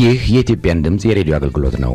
ይህ የኢትዮጵያን ድምፅ የሬዲዮ አገልግሎት ነው።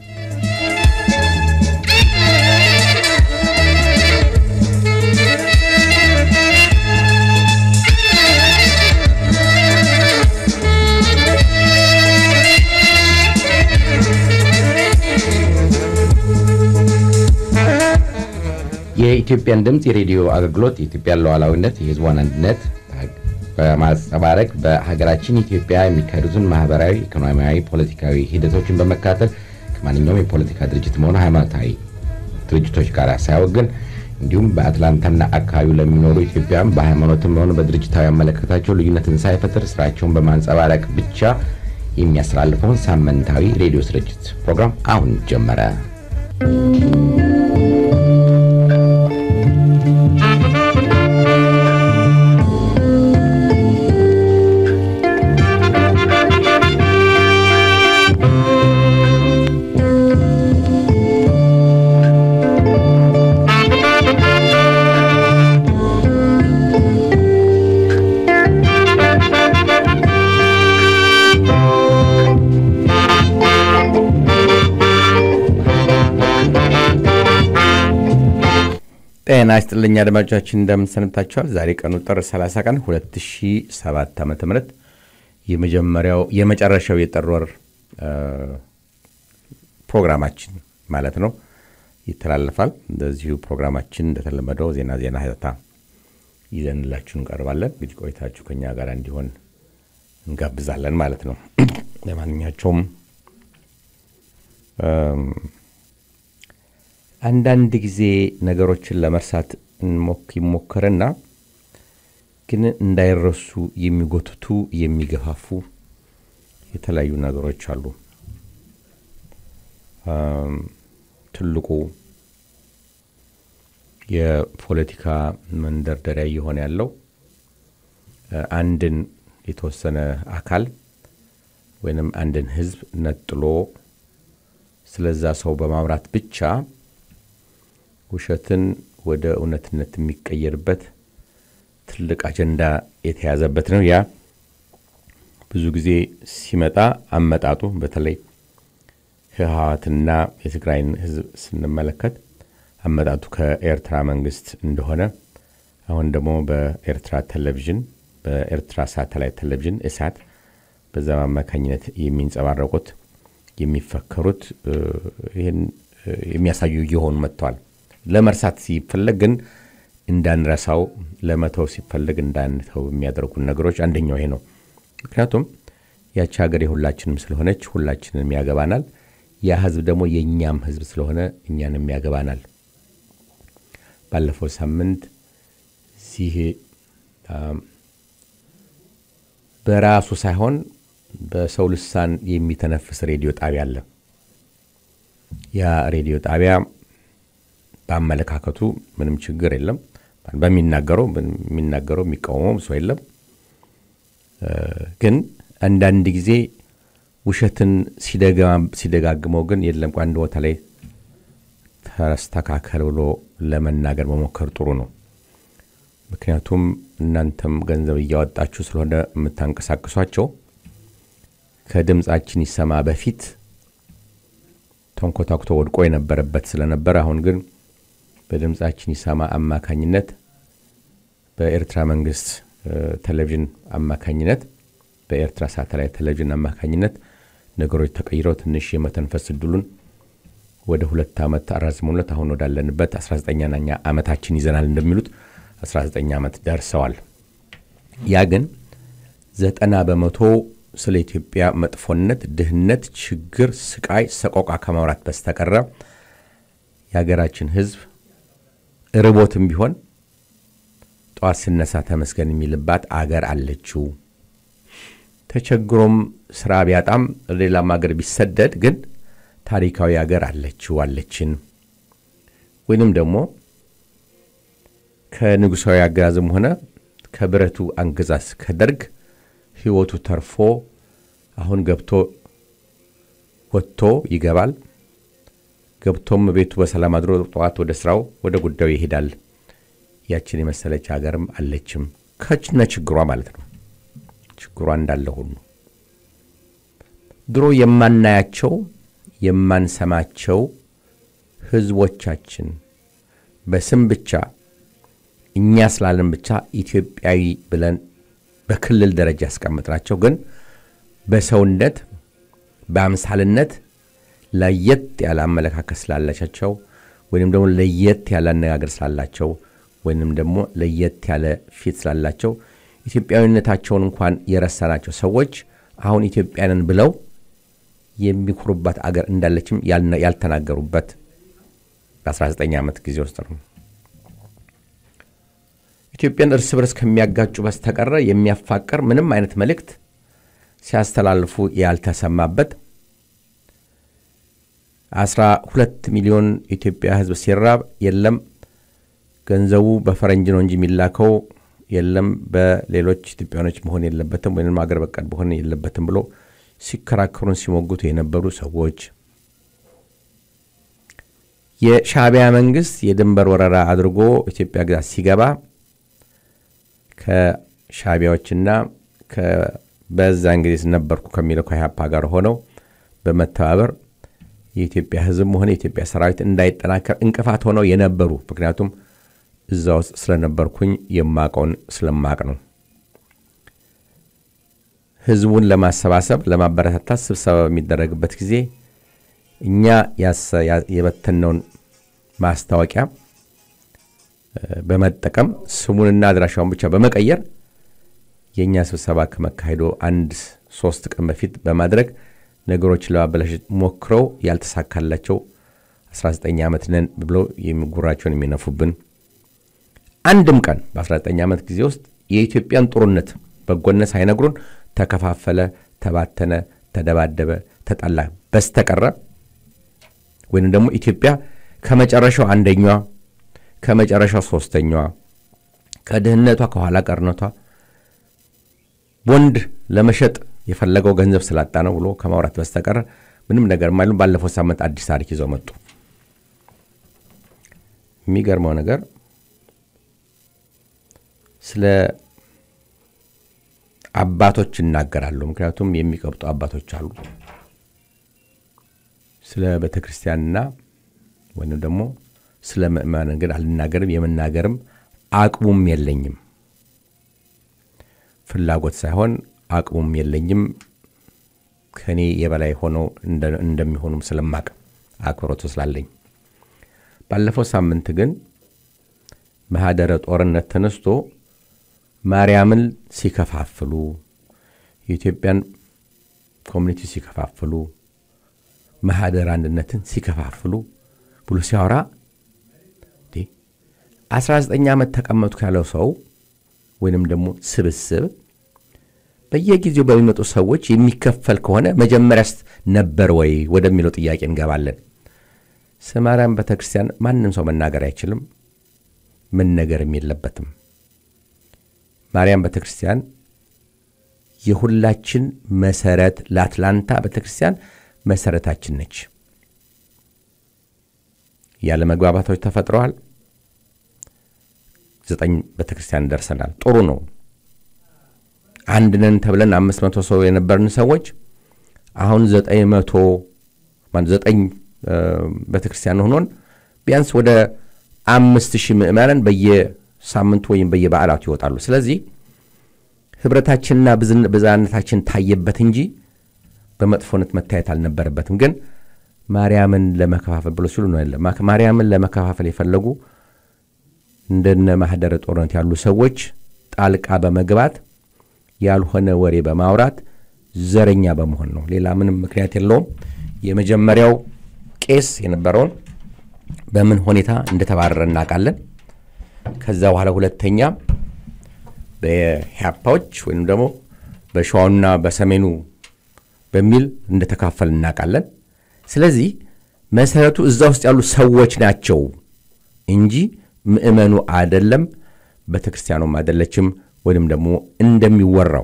የኢትዮጵያን ድምፅ የሬዲዮ አገልግሎት የኢትዮጵያን ሉዓላዊነት፣ የሕዝቧን አንድነት በማንጸባረቅ በሀገራችን ኢትዮጵያ የሚካሄዱትን ማህበራዊ፣ ኢኮኖሚያዊ፣ ፖለቲካዊ ሂደቶችን በመካተል ከማንኛውም የፖለቲካ ድርጅትም ሆነ ሃይማኖታዊ ድርጅቶች ጋር ሳያወግን እንዲሁም በአትላንታና አካባቢው ለሚኖሩ ኢትዮጵያውያን በሃይማኖትም ሆነ በድርጅታዊ አመለካከታቸው ልዩነትን ሳይፈጥር ስራቸውን በማንጸባረቅ ብቻ የሚያስተላልፈውን ሳምንታዊ ሬዲዮ ስርጭት ፕሮግራም አሁን ጀመረ። ጤና ይስጥልኝ አድማጮቻችን፣ እንደምን ሰንብታችኋል? ዛሬ ቀኑ ጥር 30 ቀን 2007 ዓ ም የመጀመሪያው የመጨረሻው የጥር ወር ፕሮግራማችን ማለት ነው ይተላለፋል። እንደዚሁ ፕሮግራማችን እንደተለመደው ዜና ዜና ሀተታ ይዘንላችሁ እንቀርባለን። እንግዲህ ቆይታችሁ ከኛ ጋር እንዲሆን እንጋብዛለን ማለት ነው። ለማንኛቸውም አንዳንድ ጊዜ ነገሮችን ለመርሳት ይሞከርና ግን እንዳይረሱ የሚጎትቱ የሚገፋፉ የተለያዩ ነገሮች አሉ። ትልቁ የፖለቲካ መንደርደሪያ እየሆነ ያለው አንድን የተወሰነ አካል ወይንም አንድን ሕዝብ ነጥሎ ስለዛ ሰው በማምራት ብቻ ውሸትን ወደ እውነትነት የሚቀየርበት ትልቅ አጀንዳ የተያዘበት ነው። ያ ብዙ ጊዜ ሲመጣ አመጣጡ በተለይ ህወሓትና የትግራይን ህዝብ ስንመለከት አመጣጡ ከኤርትራ መንግስት እንደሆነ አሁን ደግሞ በኤርትራ ቴሌቪዥን በኤርትራ ሳተላይት ቴሌቪዥን እሳት በዛ አማካኝነት የሚንጸባረቁት የሚፈከሩት ይህን የሚያሳዩ እየሆኑ መጥተዋል። ለመርሳት ሲፈለግ ግን እንዳንረሳው ለመተው ሲፈለግ እንዳንተው የሚያደርጉን ነገሮች አንደኛው ይሄ ነው። ምክንያቱም ያቺ ሀገር የሁላችንም ስለሆነች ሁላችንም ያገባናል። ያ ህዝብ ደግሞ የእኛም ህዝብ ስለሆነ እኛንም ያገባናል። ባለፈው ሳምንት እዚህ በራሱ ሳይሆን በሰው ልሳን የሚተነፍስ ሬዲዮ ጣቢያ አለ። ያ ሬዲዮ ጣቢያ በአመለካከቱ ምንም ችግር የለም። በሚናገረው የሚናገረው የሚቃወመው ሰው የለም። ግን አንዳንድ ጊዜ ውሸትን ሲደጋግመው ግን የለም አንድ ቦታ ላይ ተስተካከል ብሎ ለመናገር መሞከር ጥሩ ነው። ምክንያቱም እናንተም ገንዘብ እያወጣችሁ ስለሆነ የምታንቀሳቅሷቸው ከድምፃችን ይሰማ በፊት ተንኮታኩቶ ወድቆ የነበረበት ስለነበረ አሁን ግን በድምፃችን ይሰማ አማካኝነት በኤርትራ መንግስት ቴሌቪዥን አማካኝነት በኤርትራ ሳተላይት ቴሌቪዥን አማካኝነት ነገሮች ተቀይረው ትንሽ የመተንፈስ እድሉን ወደ ሁለት ዓመት አራዝመውለት አሁን ወዳለንበት 19ኛ ዓመታችን ይዘናል እንደሚሉት 19 ዓመት ደርሰዋል። ያ ግን ዘጠና በመቶ ስለ ኢትዮጵያ መጥፎነት፣ ድህነት፣ ችግር፣ ስቃይ፣ ሰቆቃ ከማውራት በስተቀረ የሀገራችን ሕዝብ ርቦትም ቢሆን ጠዋት ስነሳ ተመስገን የሚልባት አገር አለችው። ተቸግሮም ስራ ቢያጣም ሌላም ሀገር ቢሰደድ ግን ታሪካዊ ሀገር አለችው አለችን። ወይንም ደግሞ ከንጉሳዊ አገዛዝም ሆነ ከብረቱ አንገዛዝ ከደርግ ህይወቱ ተርፎ አሁን ገብቶ ወጥቶ ይገባል። ገብቶም ቤቱ በሰላም አድሮ ጠዋት ወደ ስራው ወደ ጉዳዩ ይሄዳል። ያችን የመሰለች ሀገርም አለችም ከችነ ችግሯ ማለት ነው። ችግሯ እንዳለ ሁሉ ድሮ የማናያቸው የማንሰማቸው ህዝቦቻችን በስም ብቻ እኛ ስላለን ብቻ ኢትዮጵያዊ ብለን በክልል ደረጃ ያስቀምጥናቸው ግን በሰውነት በአምሳልነት ለየት ያለ አመለካከት ስላላቸው ወይም ደግሞ ለየት ያለ አነጋገር ስላላቸው ወይንም ደግሞ ለየት ያለ ፊት ስላላቸው ኢትዮጵያዊነታቸውን እንኳን የረሳናቸው ሰዎች አሁን ኢትዮጵያንን ብለው የሚኮሩባት አገር እንዳለችም ያልተናገሩበት በ19 ዓመት ጊዜ ውስጥ ነው። ኢትዮጵያን እርስ በርስ ከሚያጋጩ በስተቀረ የሚያፋቅር ምንም አይነት መልእክት ሲያስተላልፉ ያልተሰማበት 12 ሚሊዮን ኢትዮጵያ ሕዝብ ሲራብ የለም ገንዘቡ በፈረንጅ ነው እንጂ የሚላከው የለም በሌሎች ኢትዮጵያኖች መሆን የለበትም ወይም አገር በቀል መሆን የለበትም ብሎ ሲከራከሩን ሲሞግቱ የነበሩ ሰዎች የሻዕቢያ መንግስት የድንበር ወረራ አድርጎ ኢትዮጵያ ግዛት ሲገባ ከሻዕቢያዎችና በዛን ጊዜ ነበርኩ ከሚለው ከኢህአፓ ጋር ሆነው በመተባበር የኢትዮጵያ ህዝብም ሆነ የኢትዮጵያ ሰራዊት እንዳይጠናከር እንቅፋት ሆነው የነበሩ ምክንያቱም እዛ ውስጥ ስለነበርኩኝ የማቀውን ስለማቅ ነው። ህዝቡን ለማሰባሰብ ለማበረታታት ስብሰባ በሚደረግበት ጊዜ እኛ የበተነውን ማስታወቂያ በመጠቀም ስሙንና አድራሻውን ብቻ በመቀየር የእኛ ስብሰባ ከመካሄዶ አንድ ሶስት ቀን በፊት በማድረግ ነገሮችን ለማበላሸት ሞክረው ያልተሳካላቸው 19 ዓመት ነን ብለው ጉራቸውን የሚነፉብን አንድም ቀን በ19 ዓመት ጊዜ ውስጥ የኢትዮጵያን ጥሩነት በጎነት ሳይነግሩን ተከፋፈለ፣ ተባተነ፣ ተደባደበ፣ ተጣላ በስተቀረ ወይም ደግሞ ኢትዮጵያ ከመጨረሻው አንደኛዋ ከመጨረሻው ሶስተኛዋ ከድህነቷ ከኋላ ቀርነቷ ቦንድ ለመሸጥ የፈለገው ገንዘብ ስላጣ ነው ብሎ ከማውራት በስተቀረ ምንም ነገር ማይሉም። ባለፈው ሳምንት አዲስ ታሪክ ይዘው መጡ። የሚገርመው ነገር ስለ አባቶች ይናገራሉ። ምክንያቱም የሚቀብጡ አባቶች አሉ። ስለ ቤተ ክርስቲያንና ወይም ደግሞ ስለ ምእመናን ግን አልናገርም። የመናገርም አቅሙም የለኝም። ፍላጎት ሳይሆን አቅሙም የለኝም። ከእኔ የበላይ ሆነው እንደሚሆኑም ስለማቅ አክብሮቱ ስላለኝ ባለፈው ሳምንት ግን ማህደረ ጦርነት ተነስቶ ማርያምን ሲከፋፍሉ የኢትዮጵያን ኮሚኒቲ ሲከፋፍሉ ማህደር አንድነትን ሲከፋፍሉ ብሎ ሲያወራ 19 ዓመት ተቀመጡ ያለው ሰው ወይንም ደግሞ ስብስብ በየጊዜው በሚመጡ ሰዎች የሚከፈል ከሆነ መጀመሪያስ ነበር ወይ ወደሚለው ጥያቄ እንገባለን። ስለ ማርያም ቤተ ክርስቲያን ማንም ሰው መናገር አይችልም፣ መነገርም የለበትም። ማርያም ቤተ ክርስቲያን የሁላችን መሰረት፣ ለአትላንታ ቤተ ክርስቲያን መሰረታችን ነች። ያለ መግባባቶች ተፈጥረዋል። ዘጠኝ ቤተ ክርስቲያን ደርሰናል። ጥሩ ነው። አንድ ነን ተብለን አምስት መቶ ሰው የነበርን ሰዎች አሁን ዘጠኝ መቶ ዘጠኝ ቤተ ክርስቲያን ሆኖን ቢያንስ ወደ አምስት ሺህ ምዕመናን በየሳምንቱ ወይም በየበዓላቱ ይወጣሉ። ስለዚህ ህብረታችንና ብዝሃነታችን ታየበት እንጂ በመጥፎነት መታየት አልነበረበትም። ግን ማርያምን ለመከፋፈል ብሎ ሲሉ ነው ማርያምን ለመከፋፈል የፈለጉ እንደነ ማህደረ ጦርነት ያሉ ሰዎች ጣልቃ በመግባት ያልሆነ ወሬ በማውራት ዘረኛ በመሆን ነው። ሌላ ምንም ምክንያት የለውም። የመጀመሪያው ቄስ የነበረውን በምን ሁኔታ እንደተባረረ እናውቃለን። ከዛ በኋላ ሁለተኛ በኢህአፓዎች ወይም ደግሞ በሸዋኑና በሰሜኑ በሚል እንደተካፈል እናውቃለን። ስለዚህ መሰረቱ እዛ ውስጥ ያሉ ሰዎች ናቸው እንጂ ምእመኑ አይደለም፣ ቤተ ክርስቲያኑም አይደለችም። ወይም ደግሞ እንደሚወራው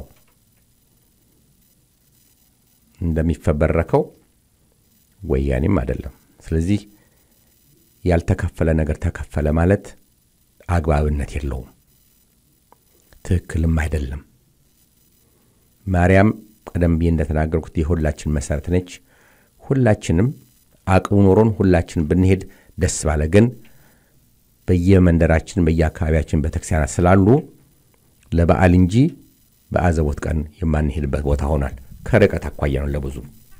እንደሚፈበረከው ወያኔም አይደለም። ስለዚህ ያልተከፈለ ነገር ተከፈለ ማለት አግባብነት የለውም፣ ትክክልም አይደለም። ማርያም ቀደም ብዬ እንደተናገርኩት የሁላችን መሰረት ነች። ሁላችንም አቅሙ ኖሮን ሁላችን ብንሄድ ደስ ባለ። ግን በየመንደራችን በየአካባቢያችን ቤተክርስቲያናት ስላሉ ለበዓል እንጂ በአዘቦት ቀን የማንሄድበት ቦታ ሆኗል። ከርቀት አኳያ ነው ለብዙ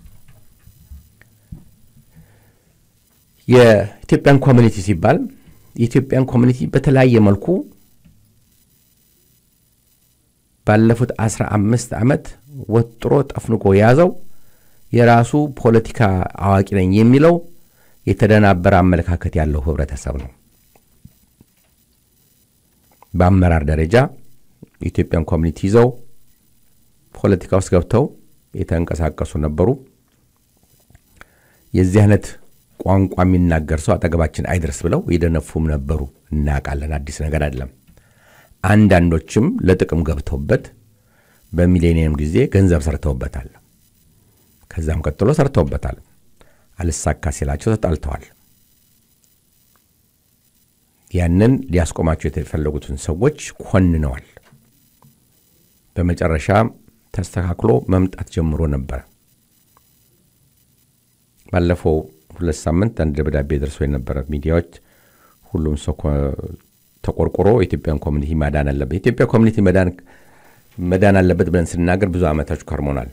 የኢትዮጵያን ኮሚኒቲ ሲባል የኢትዮጵያን ኮሚኒቲ በተለያየ መልኩ ባለፉት አስራ አምስት ዓመት ወጥሮ ጠፍንቆ የያዘው የራሱ ፖለቲካ አዋቂ ነኝ የሚለው የተደናበረ አመለካከት ያለው ህብረተሰብ ነው። በአመራር ደረጃ የኢትዮጵያን ኮሚኒቲ ይዘው ፖለቲካ ውስጥ ገብተው የተንቀሳቀሱ ነበሩ። የዚህ አይነት ቋንቋ የሚናገር ሰው አጠገባችን አይደርስ ብለው የደነፉም ነበሩ። እናውቃለን። አዲስ ነገር አይደለም። አንዳንዶችም ለጥቅም ገብተውበት በሚሌኒየም ጊዜ ገንዘብ ሰርተውበታል። ከዛም ቀጥሎ ሰርተውበታል። አልሳካ ሲላቸው ተጣልተዋል። ያንን ሊያስቆማቸው የተፈለጉትን ሰዎች ኮንነዋል። በመጨረሻ ተስተካክሎ መምጣት ጀምሮ ነበረ። ባለፈው ሁለት ሳምንት አንድ ደብዳቤ ደርሶ የነበረ ሚዲያዎች ሁሉም ሰው ተቆርቆሮ የኢትዮጵያን ኮሚኒቲ ማዳን አለበት፣ የኢትዮጵያ ኮሚኒቲ መዳን አለበት ብለን ስናገር ብዙ ዓመታች ከርሞናል።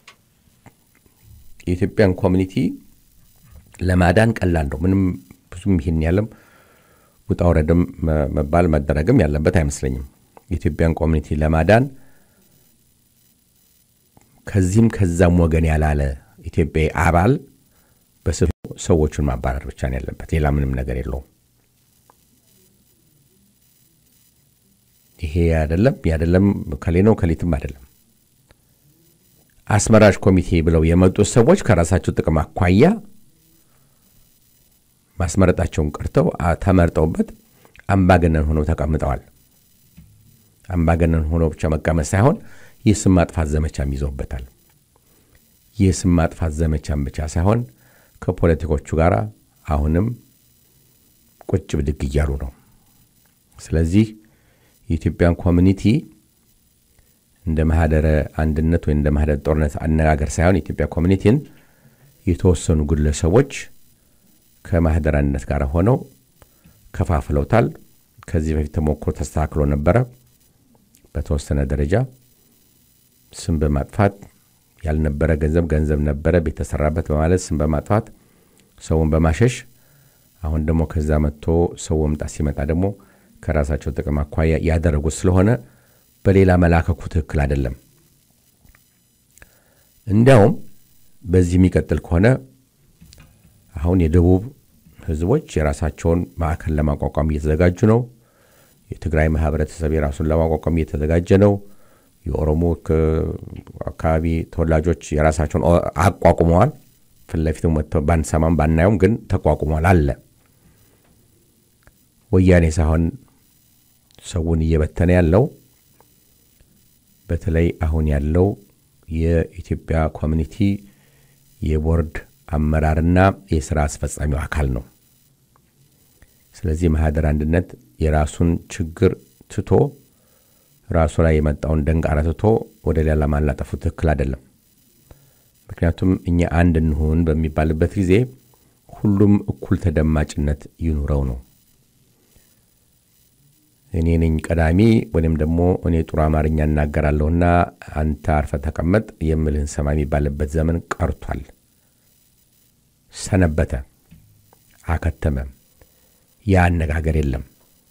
የኢትዮጵያን ኮሚኒቲ ለማዳን ቀላል ነው። ምንም ብዙም ይህን ያለም ውጣ ውረድም መባል መደረግም ያለበት አይመስለኝም። የኢትዮጵያን ኮሚኒቲ ለማዳን ከዚህም ከዛም ወገን ያላለ ኢትዮጵያዊ አባል ሰዎቹን ማባረር ብቻ ነው ያለበት። ሌላ ምንም ነገር የለውም። ይሄ አይደለም ያደለም ከሌ ነው ከሊትም አይደለም። አስመራጭ ኮሚቴ ብለው የመጡት ሰዎች ከራሳቸው ጥቅም አኳያ ማስመረጣቸውን ቀርተው ተመርጠውበት አምባገነን ሆነው ተቀምጠዋል። አምባገነን ሆነው ብቻ መቀመጥ ሳይሆን የስም ማጥፋት ዘመቻም ይዘውበታል። የስም ማጥፋት ዘመቻም ብቻ ሳይሆን ከፖለቲኮቹ ጋር አሁንም ቁጭ ብድግ እያሉ ነው። ስለዚህ የኢትዮጵያን ኮሚኒቲ እንደ ማህደረ አንድነት ወይም እንደ ማህደረ ጦርነት አነጋገር ሳይሆን የኢትዮጵያ ኮሚኒቲን የተወሰኑ ግለሰቦች ከማህደረ አንድነት ጋር ሆነው ከፋፍለውታል። ከዚህ በፊት ተሞክሮ ተስተካክሎ ነበረ። በተወሰነ ደረጃ ስም በማጥፋት ያልነበረ ገንዘብ ገንዘብ ነበረ ቤት ተሰራበት በማለት ስም በማጥፋት ሰውን በማሸሽ አሁን ደግሞ ከዛ መጥቶ ሰው መምጣት ሲመጣ ደግሞ ከራሳቸው ጥቅም አኳያ ያደረጉት ስለሆነ በሌላ መላከኩ ትክክል አይደለም። እንዲያውም በዚህ የሚቀጥል ከሆነ አሁን የደቡብ ህዝቦች የራሳቸውን ማዕከል ለማቋቋም እየተዘጋጁ ነው። የትግራይ ማህበረተሰብ የራሱን ለማቋቋም እየተዘጋጀ ነው። የኦሮሞ አካባቢ ተወላጆች የራሳቸውን አቋቁመዋል። ፊት ለፊት መጥተው ባንሰማም ባናየውም ግን ተቋቁሟል አለ። ወያኔ ሳይሆን ሰውን እየበተነ ያለው በተለይ አሁን ያለው የኢትዮጵያ ኮሚኒቲ የቦርድ አመራርና የስራ አስፈጻሚው አካል ነው። ስለዚህ ማህደር አንድነት የራሱን ችግር ትቶ ራሱ ላይ የመጣውን ደንቃራ ትቶ ወደ ሌላ ማላጠፉ ትክክል አይደለም። ምክንያቱም እኛ አንድ እንሁን በሚባልበት ጊዜ ሁሉም እኩል ተደማጭነት ይኑረው ነው። እኔ ነኝ ቀዳሚ ወይም ደግሞ እኔ ጥሩ አማርኛ እናገራለሁና አንተ አርፈ ተቀመጥ የምልህን ሰማ የሚባልበት ዘመን ቀርቷል። ሰነበተ፣ አከተመ። ያ አነጋገር የለም።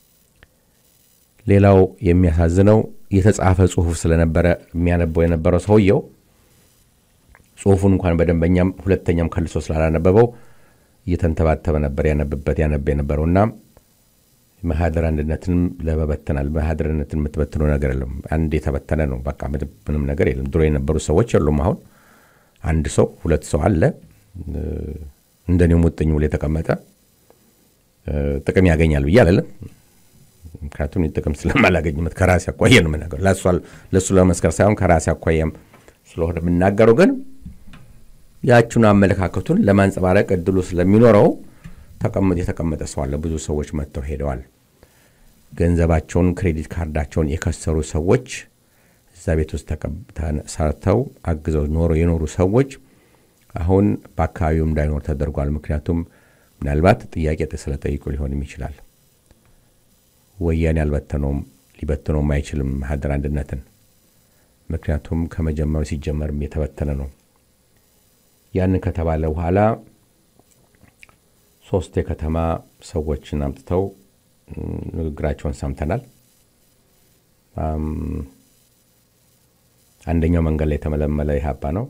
ሌላው የሚያሳዝነው የተጻፈ ጽሁፍ ስለነበረ የሚያነበው የነበረው ሰውየው ጽሁፉን እንኳን በደንበኛም ሁለተኛም ከልሶ ስላላነበበው እየተንተባተበ ነበር ያነብበት ያነብ የነበረውና ማህደር አንድነትንም ለመበተናል። ማህደር አንድነትን የምትበትነው ነገር የለም። አንድ የተበተነ ነው። በቃ ምንም ነገር የለም። ድሮ የነበሩ ሰዎች የሉም። አሁን አንድ ሰው ሁለት ሰው አለ እንደኔ ሙጥኝ ብሎ የተቀመጠ ጥቅም ያገኛል ብዬ አለለም። ምክንያቱም ጥቅም ስለማላገኝበት ከራሴ አኳያ ነው የምናገረው። ለእሱ ለመስከር ሳይሆን ከራሴ አኳያም ስለሆነ የምናገረው ግን ያችኑ አመለካከቱን ለማንጸባረቅ እድሉ ስለሚኖረው ተቀምጥ የተቀመጠ ሰው አለ። ብዙ ሰዎች መጥተው ሄደዋል። ገንዘባቸውን፣ ክሬዲት ካርዳቸውን የከሰሩ ሰዎች እዛ ቤት ውስጥ ሰርተው አግዘው ኖሮ የኖሩ ሰዎች አሁን በአካባቢው እንዳይኖር ተደርጓል። ምክንያቱም ምናልባት ጥያቄ ስለጠይቁ ሊሆንም ይችላል። ወያኔ አልበተነውም፣ ሊበትነውም አይችልም ማህደር አንድነትን። ምክንያቱም ከመጀመሩ ሲጀመርም የተበተነ ነው። ያንን ከተባለ በኋላ ሶስት የከተማ ሰዎችን አምጥተው ንግግራቸውን ሰምተናል። አንደኛው መንገድ ላይ የተመለመለ ኢህአፓ ነው።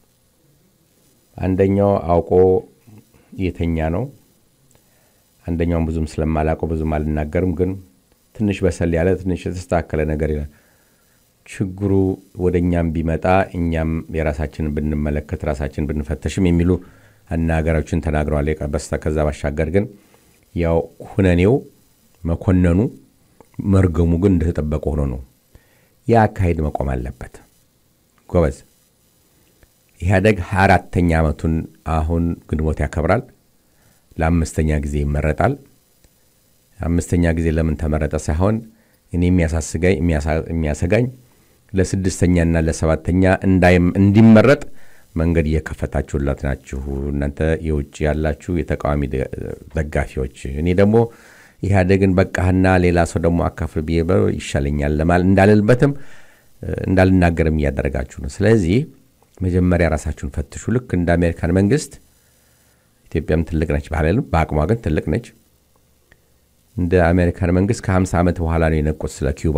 አንደኛው አውቆ የተኛ ነው። አንደኛውን ብዙም ስለማላውቀው ብዙም አልናገርም፣ ግን ትንሽ በሰል ያለ ትንሽ የተስተካከለ ነገር ይላል። ችግሩ ወደ እኛም ቢመጣ እኛም የራሳችንን ብንመለከት ራሳችን ብንፈተሽም የሚሉ አናገሮችን ተናግረዋል። በስተ ከዛ ባሻገር ግን ያው ሁነኔው መኮነኑ መርገሙ ግን እንደተጠበቀ ሆኖ ነው። ያ አካሄድ መቆም አለበት። ጎበዝ ኢህአደግ ሀያ አራተኛ ዓመቱን አሁን ግንቦት ያከብራል። ለአምስተኛ ጊዜ ይመረጣል። አምስተኛ ጊዜ ለምን ተመረጠ ሳይሆን እኔ የሚያሳስጋኝ የሚያሰጋኝ ለስድስተኛና ለሰባተኛ እንዲመረጥ መንገድ እየከፈታችሁላት ናችሁ እናንተ የውጭ ያላችሁ የተቃዋሚ ደጋፊዎች። እኔ ደግሞ ኢህአዴግን በቃህና ሌላ ሰው ደግሞ አካፍል ብዬ ይሻለኛል ለማለት እንዳልልበትም እንዳልናገርም እያደረጋችሁ ነው። ስለዚህ መጀመሪያ ራሳችሁን ፈትሹ። ልክ እንደ አሜሪካን መንግስት ኢትዮጵያም ትልቅ ነች ባልልም በአቅሟ ግን ትልቅ ነች። እንደ አሜሪካን መንግስት ከ50 ዓመት በኋላ ነው የነቁት ስለ ኪዩባ።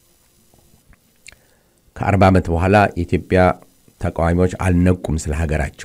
ከ40 ዓመት በኋላ የኢትዮጵያ ተቃዋሚዎች አልነቁም ስለ ሀገራቸው።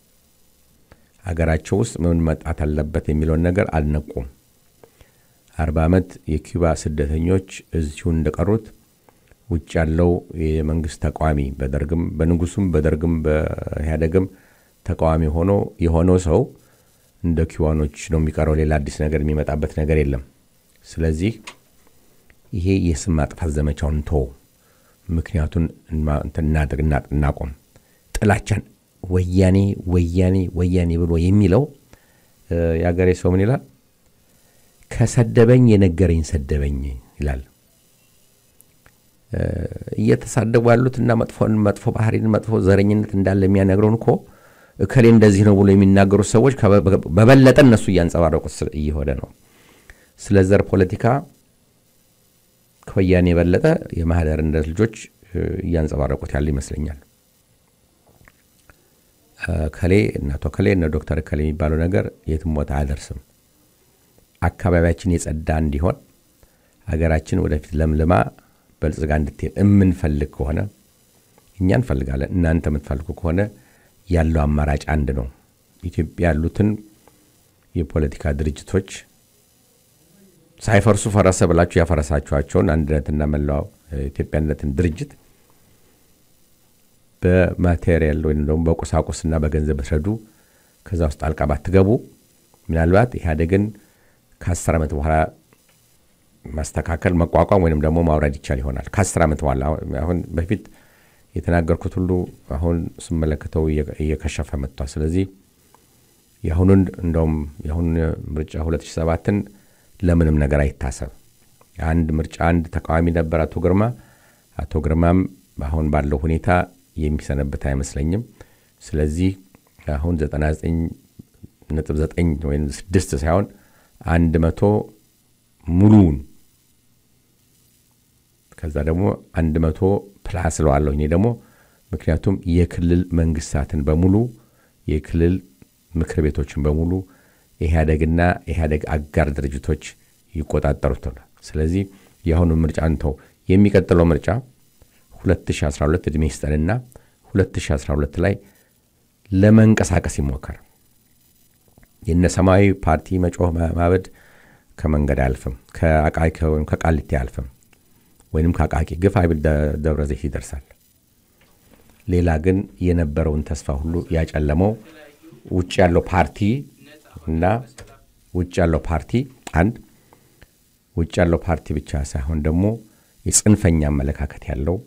ሀገራቸው ውስጥ ምን መጣት አለበት የሚለውን ነገር አልነቁም። አርባ ዓመት የኪዩባ ስደተኞች እዚሁ እንደቀሩት ውጭ ያለው የመንግስት ተቃዋሚ በደርግም በንጉሱም በደርግም በኢህአደግም ተቃዋሚ ሆኖ የሆነው ሰው እንደ ኪዋኖች ነው የሚቀረው። ሌላ አዲስ ነገር የሚመጣበት ነገር የለም። ስለዚህ ይሄ የስም ማጥፋት ዘመቻውን ቶ ምክንያቱን እናቆም። ጥላቻን ወያኔ ወያኔ ወያኔ ብሎ የሚለው የአገሬ ሰው ምን ይላል? ከሰደበኝ የነገረኝ ሰደበኝ ይላል። እየተሳደቡ ያሉት እና መጥፎ ባህሪን መጥፎ ዘረኝነት እንዳለ የሚያነግረውን እኮ እከሌ እንደዚህ ነው ብሎ የሚናገሩት ሰዎች በበለጠ እነሱ እያንጸባረቁት እየሆነ ነው። ስለ ዘር ፖለቲካ ከወያኔ የበለጠ የማህደር እንደ ልጆች እያንጸባረቁት ያለ ይመስለኛል። ከሌ እናቶ ከሌ እነ ዶክተር ከሌ የሚባለው ነገር የትም ቦታ አያደርስም። አካባቢያችን የጸዳ እንዲሆን ሀገራችን ወደፊት ለምልማ በልጽጋ እንድትሄድ የምንፈልግ ከሆነ እኛ እንፈልጋለን። እናንተ የምትፈልጉ ከሆነ ያለው አማራጭ አንድ ነው። ኢትዮጵያ ያሉትን የፖለቲካ ድርጅቶች ሳይፈርሱ ፈረሰ ብላችሁ ያፈረሳችኋቸውን አንድነትና መላው ኢትዮጵያነትን ድርጅት በማቴሪያል ወይም ደግሞ በቁሳቁስና በገንዘብ ብትረዱ ከዛ ውስጥ ጣልቃ ባትገቡ ምናልባት ኢህአዴግን ከአስር ዓመት በኋላ ማስተካከል መቋቋም ወይም ደግሞ ማውረድ ይቻል ይሆናል። ከአስር ዓመት በኋላ አሁን በፊት የተናገርኩት ሁሉ አሁን ስመለከተው እየከሸፈ መጥቷል። ስለዚህ የአሁኑን እንደውም የአሁኑን ምርጫ 2007ን ለምንም ነገር አይታሰብ። አንድ ምርጫ አንድ ተቃዋሚ ነበር አቶ ግርማ። አቶ ግርማም አሁን ባለው ሁኔታ የሚሰነብት አይመስለኝም። ስለዚህ አሁን 99.9 ወይም 6 ሳይሆን አንድ መቶ ሙሉውን ከዛ ደግሞ አንድ መቶ ፕላስ ለዋለሁ እኔ ደግሞ ምክንያቱም የክልል መንግስታትን በሙሉ የክልል ምክር ቤቶችን በሙሉ ኢህአደግና ኢህአደግ አጋር ድርጅቶች ይቆጣጠሩት ነው። ስለዚህ የአሁኑ ምርጫ እንተው። የሚቀጥለው ምርጫ 2012 ዕድሜ ይስጠንና 2012 ላይ ለመንቀሳቀስ ይሞከር። የነ ሰማያዊ ፓርቲ መጮህ ማበድ ከመንገድ አያልፍም፣ ከአቃቂ ወይም ከቃሊቲ አያልፍም፣ ወይም ከአቃቂ ግፍ አይብል ደብረ ዘይት ይደርሳል። ሌላ ግን የነበረውን ተስፋ ሁሉ ያጨለመው ውጭ ያለው ፓርቲ እና ውጭ ያለው ፓርቲ አንድ ውጭ ያለው ፓርቲ ብቻ ሳይሆን ደግሞ የጽንፈኛ አመለካከት ያለው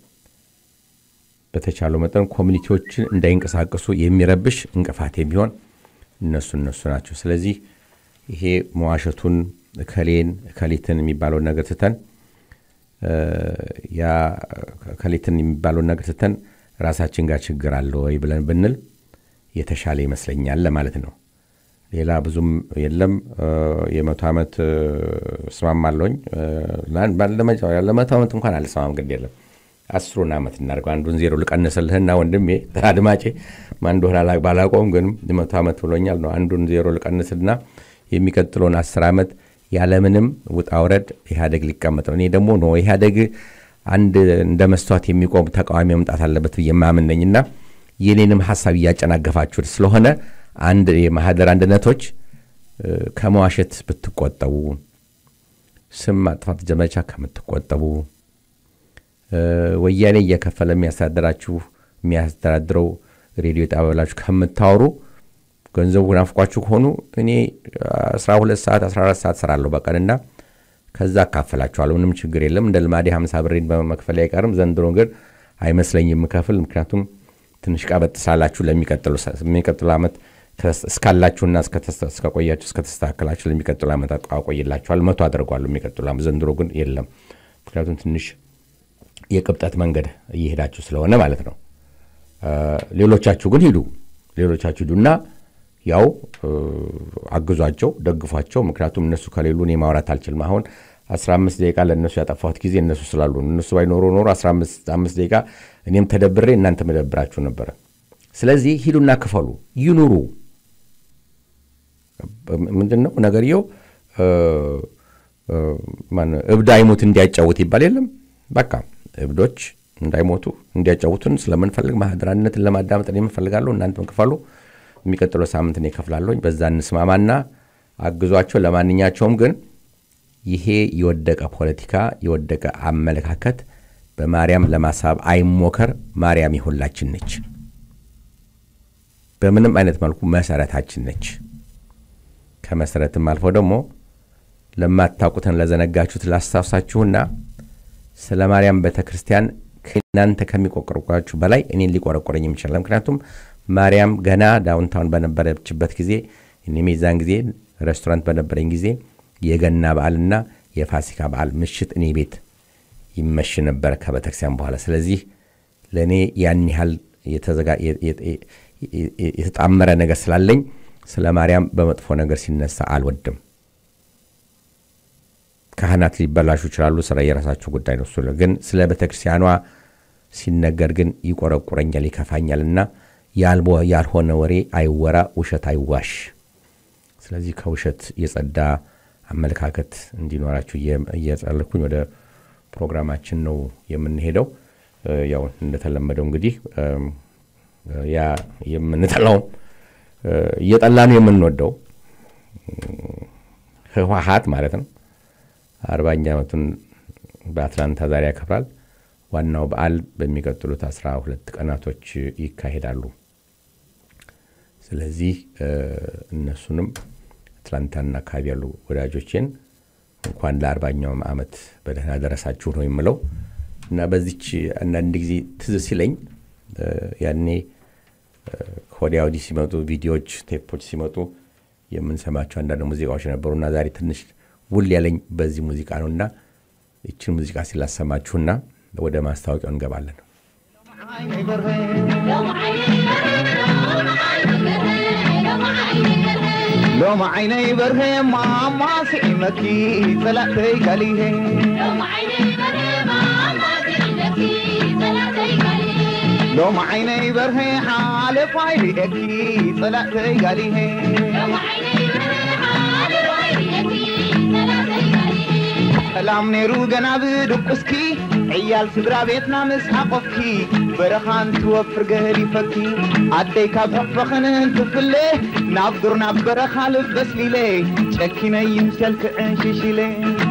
በተቻለው መጠን ኮሚኒቲዎችን እንዳይንቀሳቀሱ የሚረብሽ እንቅፋት የሚሆን እነሱ እነሱ ናቸው። ስለዚህ ይሄ መዋሸቱን እከሌን እከሊትን የሚባለውን ነገር ትተን ያ ከሌትን የሚባለውን ነገር ስተን ራሳችን ጋር ችግር አለ ወይ ብለን ብንል የተሻለ ይመስለኛል ለማለት ነው። ሌላ ብዙም የለም። የመቶ ዓመት እስማማለሁኝ። ለመቶ ዓመት እንኳን አልሰማም፣ ግድ የለም አስሩን ዓመት እናደርገው። አንዱን ዜሮ ልቀንስልህና ወንድሜ አድማጬ ማን እንደሆነ ባላቆም ግን መቶ ዓመት ብሎኛል ነው። አንዱን ዜሮ ልቀንስልና የሚቀጥለውን አስር ዓመት ያለምንም ውጣ ውረድ ኢህአዴግ ሊቀመጥ ነው። እኔ ደግሞ ነው ኢህአዴግ አንድ እንደ መስተዋት የሚቆም ተቃዋሚ መምጣት አለበት ብዬ የማምን ነኝና የኔንም ሀሳብ እያጨናገፋችሁ ስለሆነ አንድ የማህደር አንድነቶች ከመዋሸት ብትቆጠቡ፣ ስም ማጥፋት ዘመቻ ከምትቆጠቡ፣ ወያኔ እየከፈለ የሚያስተዳድራችሁ የሚያስተዳድረው ሬዲዮ ጣቢያላችሁ ከምታወሩ ገንዘቡ ናፍቋችሁ ከሆኑ እኔ 12 ሰዓት 14 ሰዓት ስራለሁ በቀንና ከዛ አካፈላችኋለሁ። ምንም ችግር የለም። እንደ ልማዴ 50 ብሬን በመክፈል አይቀርም። ዘንድሮ ግን አይመስለኝም የምከፍል ምክንያቱም ትንሽ ቀበጥ ሳላችሁ ለሚቀጥሉ ዓመት እስካላችሁና እስከቆያችሁ እስከተስተካከላችሁ ለሚቀጥሉ ዓመት አቆይላችኋል። መቶ አድርጓለሁ የሚቀጥሉ ዓመት። ዘንድሮ ግን የለም። ምክንያቱም ትንሽ የቅብጠት መንገድ እየሄዳችሁ ስለሆነ ማለት ነው። ሌሎቻችሁ ግን ሂዱ፣ ሌሎቻችሁ ሂዱና ያው አግዟቸው፣ ደግፏቸው። ምክንያቱም እነሱ ከሌሉ እኔ ማውራት አልችልም። አሁን 15 ደቂቃ ለእነሱ ያጠፋሁት ጊዜ እነሱ ስላሉ እነሱ ባይኖሩ ኖሮ 15 ደቂቃ እኔም ተደብሬ እናንተ መደብራችሁ ነበረ። ስለዚህ ሂዱና ክፈሉ፣ ይኑሩ። ምንድን ነው ነገርየው? እብድ አይሞት እንዲያጫውት ይባል የለም። በቃ እብዶች እንዳይሞቱ እንዲያጫውቱን ስለምንፈልግ ማህደራነትን ለማዳመጥ የምንፈልጋለሁ። እናንተም ክፈሉ። የሚቀጥለው ሳምንት እኔ እከፍላለሁኝ። በዛ እንስማማና አግዟቸው። ለማንኛቸውም ግን ይሄ የወደቀ ፖለቲካ የወደቀ አመለካከት በማርያም ለማሳብ አይሞከር። ማርያም የሁላችን ነች። በምንም አይነት መልኩ መሰረታችን ነች። ከመሰረትም አልፎ ደግሞ ለማታውቁትን ለዘነጋችሁት ላስታውሳችሁና ስለ ማርያም ቤተ ክርስቲያን ከእናንተ ከሚቆረቆራችሁ በላይ እኔን ሊቆረቆረኝ የሚችላል። ምክንያቱም ማርያም ገና ዳውንታውን በነበረችበት ጊዜ እኔም የዛን ጊዜ ሬስቶራንት በነበረኝ ጊዜ የገና በዓልና የፋሲካ በዓል ምሽት እኔ ቤት ይመሽ ነበር ከቤተክርስቲያን በኋላ። ስለዚህ ለእኔ ያን ያህል የተጣመረ ነገር ስላለኝ ስለ ማርያም በመጥፎ ነገር ሲነሳ አልወድም። ካህናት ሊበላሹ ይችላሉ፣ ስራ የራሳቸው ጉዳይ ነው። እሱ ግን ስለ ቤተክርስቲያኗ ሲነገር ግን ይቆረቁረኛል፣ ይከፋኛልና ያልሆነ ወሬ አይወራ፣ ውሸት አይዋሽ። ስለዚህ ከውሸት የጸዳ አመለካከት እንዲኖራችሁ እየጸለኩኝ ወደ ፕሮግራማችን ነው የምንሄደው። ያው እንደተለመደው እንግዲህ ያ የምንጠላውም እየጠላ ነው የምንወደው ህወሓት ማለት ነው አርባኛ ዓመቱን በአትላንታ ዛሬ ያከብራል። ዋናው በዓል በሚቀጥሉት አስራ ሁለት ቀናቶች ይካሄዳሉ። ስለዚህ እነሱንም አትላንታና አካባቢ ያሉ ወዳጆቼን እንኳን ለአርባኛውም ዓመት በደህና ደረሳችሁ ነው የምለው እና በዚች አንዳንድ ጊዜ ትዝ ሲለኝ ያኔ ከወዲያ ወዲህ ሲመጡ ቪዲዮዎች፣ ቴፖች ሲመጡ የምንሰማቸው አንዳንድ ሙዚቃዎች ነበሩና ዛሬ ትንሽ ውል ያለኝ በዚህ ሙዚቃ ነው እና ይችን ሙዚቃ ሲላሰማችሁና ወደ ማስታወቂያው እንገባለን። ሎማ ዓይነይ በርሄ ማማ ስዒመኪ ጸላእተይ ካሊሄ ሎማ ዓይነይ በርሄ ሓለፋይ ሪኤኪ ጸላእተይ ጋሊሄ ሰላም ነይሩ ገና ብድቁስኪ ዕያል ስድራ ቤትና ምስ ሓቆፍኪ በረኻን ትወፍር ገህሊፈኪ ኣደይ ካብ ሕፈኽንን ትፍለ ናብ ዱር ናብ በረኻ ልበስሊለ ጨኪነይ ምሰልክዕን ሽሽለ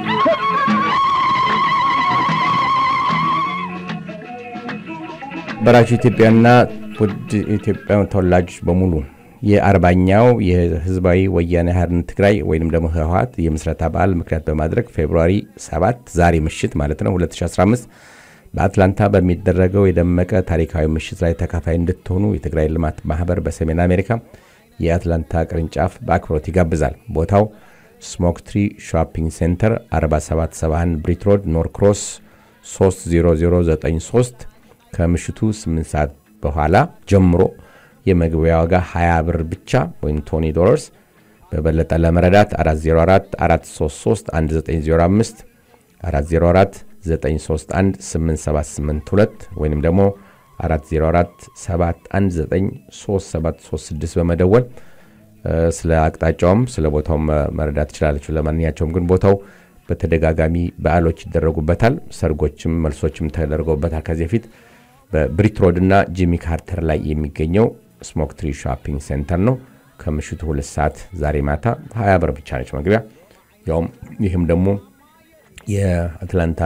በራችሁ ኢትዮጵያና ውድ ኢትዮጵያ ተወላጆች በሙሉ የአርባኛው የህዝባዊ ወያኔ ሓርነት ትግራይ ወይም ደግሞ ህወሓት የምስረታ በዓል ምክንያት በማድረግ ፌብሩዋሪ 7 ዛሬ ምሽት ማለት ነው 2015 በአትላንታ በሚደረገው የደመቀ ታሪካዊ ምሽት ላይ ተካፋይ እንድትሆኑ የትግራይ ልማት ማህበር በሰሜን አሜሪካ የአትላንታ ቅርንጫፍ በአክብሮት ይጋብዛል። ቦታው ስሞክ ትሪ ሾፒንግ ሴንተር 4771 ብሪት ሮድ ኖርክሮስ 30093 ከምሽቱ 8 ሰዓት በኋላ ጀምሮ የመግቢያ ዋጋ 20 ብር ብቻ ወይም 20 ዶላርስ። በበለጠ ለመረዳት 404 433 1905 404 931 8782 ወይም ደግሞ 404 719 3736 በመደወል ስለ አቅጣጫውም ስለ ቦታውም መረዳት ትችላለችሁ። ለማንኛቸውም ግን ቦታው በተደጋጋሚ በዓሎች ይደረጉበታል፣ ሰርጎችም መልሶችም ተደርገውበታል። ከዚህ በፊት በብሪት ሮድ እና ጂሚ ካርተር ላይ የሚገኘው ስሞክ ትሪ ሾፒንግ ሴንተር ነው። ከምሽቱ ሁለት ሰዓት ዛሬ ማታ ሀያ ብር ብቻ ነች መግቢያ። ያውም ይህም ደግሞ የአትላንታ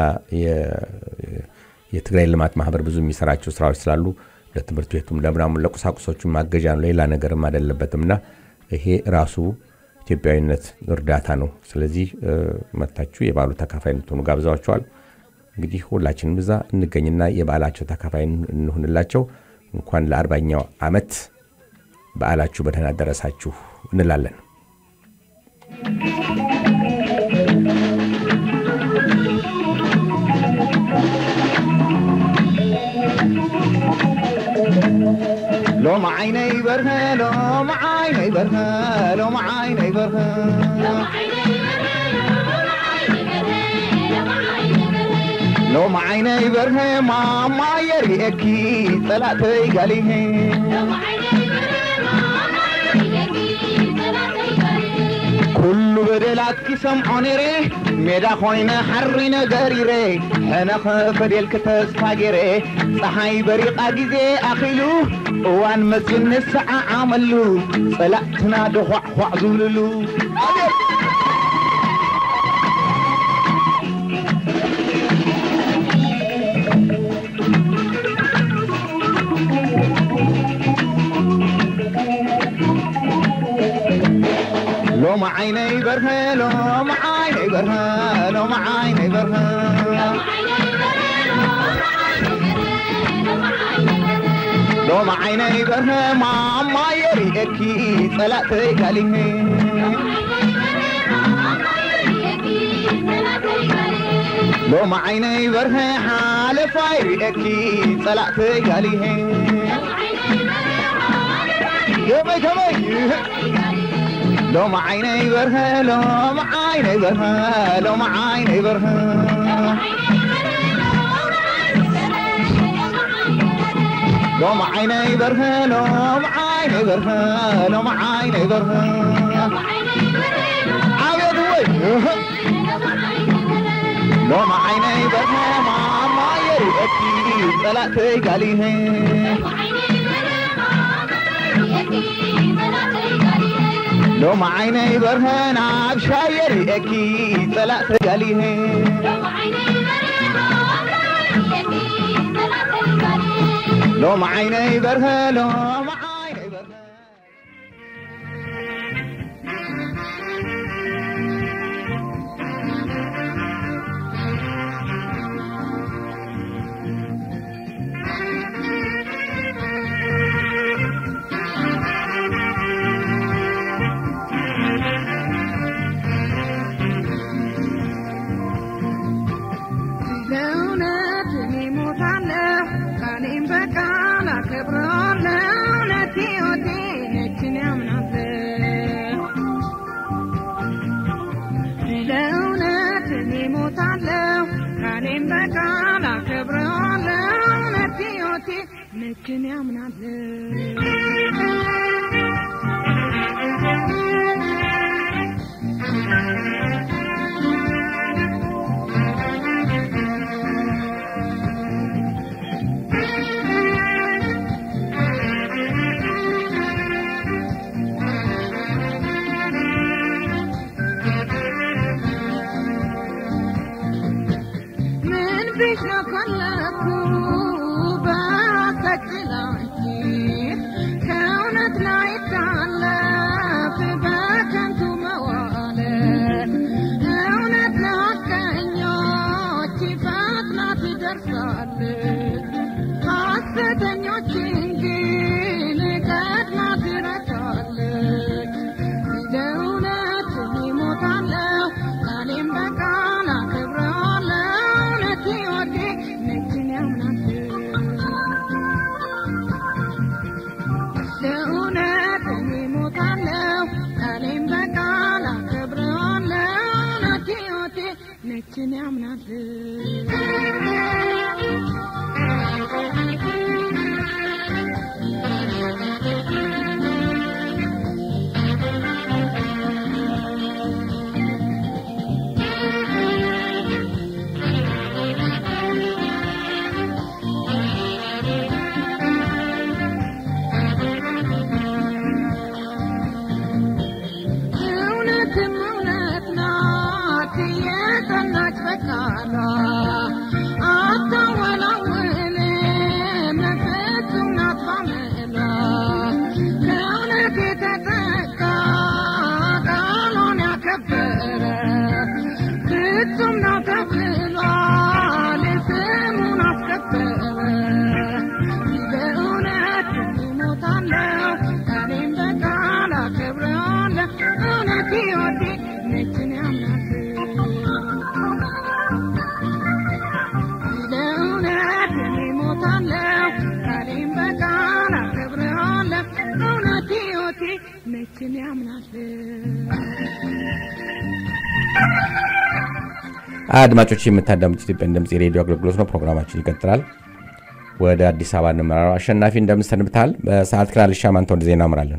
የትግራይ ልማት ማህበር ብዙ የሚሰራቸው ስራዎች ስላሉ ለትምህርት ቤቱም ለምናምን ለቁሳቁሶቹም ማገዣ ነው፣ ሌላ ነገርም አይደለበትም እና ይሄ ራሱ ኢትዮጵያዊነት እርዳታ ነው። ስለዚህ መታችሁ የበዓሉ ተካፋይ እንድትሆኑ ጋብዛቸዋል። እንግዲህ ሁላችንም እዛ እንገኝና የበዓላቸው ተካፋይ እንሁንላቸው። እንኳን ለአርባኛው ዓመት በዓላችሁ በደህና ደረሳችሁ እንላለን። ሎማ ዓይነይ በርሀ ሎማ ዓይነይ በርሀ ሎማ ዓይነይ በርሀ ሎማ ዓይነይ በርሀ ማማ የርኤኪ ጸላእተይ ጋሊሄ ኩሉ በደላትኪ ሰምዖ ነይረ ሜዳ ኾይነ ሓሪ ነገሪረ ሕነኸ ፈዴልክ ተስፋ ገይረ ፀሓይ በሪቓ ጊዜ ኣኺሉ እዋን መፅን ንሰዓዓመሉ ጸላእትና ድኳዕኳዕ ዝብልሉ ሎማ ዓይነይ በርሀ ሎማ ዓይነይ በርሀ ሎማ ዓይነይ በርሀ ሎማ ዓይነይ በርሀ ማማ የርኤኪ ጸላእተይ ጋሊሄ ሎማ ዓይነይ በርሀ ሓለፋ ይርኤኪ ጸላእተይ ጋሊሄ ከመይ ከመይ ሎማ ዓይነይ በርሀ ሎማ ዓይነይ በርሀ ሎማ ዓይነይ በርሀ ሎማ ዓይነይ በርሀ ሎማ ዓይነይ በርሀ ሎማ ዓይነይ በርሀ ዓብየት ወይ ሎማ ዓይነይ በርሀ ማማ የርኤኪ ጸላእተይ ጋሊሄ ሎማ ዓይነይ በርሀ ናብ ሻየ ርኤኪ ጸላእተይ ጋሊሄ ሎማ ዓይነይ በርሀ ሎማ ዓይነይ በርሀ ለእውነት እኔ እሞታለሁ ቃሌን በቃል አከብረዋለሁ እውነት ሕይወቴ ነችን ያምናለሁ ለእውነት እኔ እሞታለሁ ቃሌን በቃል አከብረዋለሁ እውነት ሕይወቴ ነችን ምን ቢሸፈለኩ በተጭላንቺ ከእውነት ላይ ታለፍ በከንቱ መዋለ እውነት ለሐቀኞች ፈጥና ትደርሳለች ሐሰተኞችን ግን ቀድማ ትረታለች ለእውነት እሞታለሁ ቃሌን በቃል አከብረዋለሁ እውነት ሕይወቴ ሕይወቴ ነችን ያምናል እውነትም እውነት ናት የጸናች በቃሏ አታወላውልም ፍጹም ናት ባመሏ ከእውነት የተጠጋ ቃሏን ያከበረ ፍጹም ናት ተብሏል ስሙን አስከበረ በእውነት እሞታለሁ እኔም በቃል አከብረዋለሁ እውነት ሕይወቴ ነችን ያምናል ለእውነት እኔ እሞታለሁ እኔም በቃል አከብረዋለሁ እውነት ሕይወቴ ነችን ያምናል አድማጮች የምታዳምጡት ኢትዮጵያን ድምፅ የሬዲዮ አገልግሎት ነው። ፕሮግራማችን ይቀጥላል። ወደ አዲስ አበባ እንመራረው። አሸናፊ እንደምን ሰንብተሃል? በሰዓት ክላል ሻማንተ ወደ ዜና እምራለን።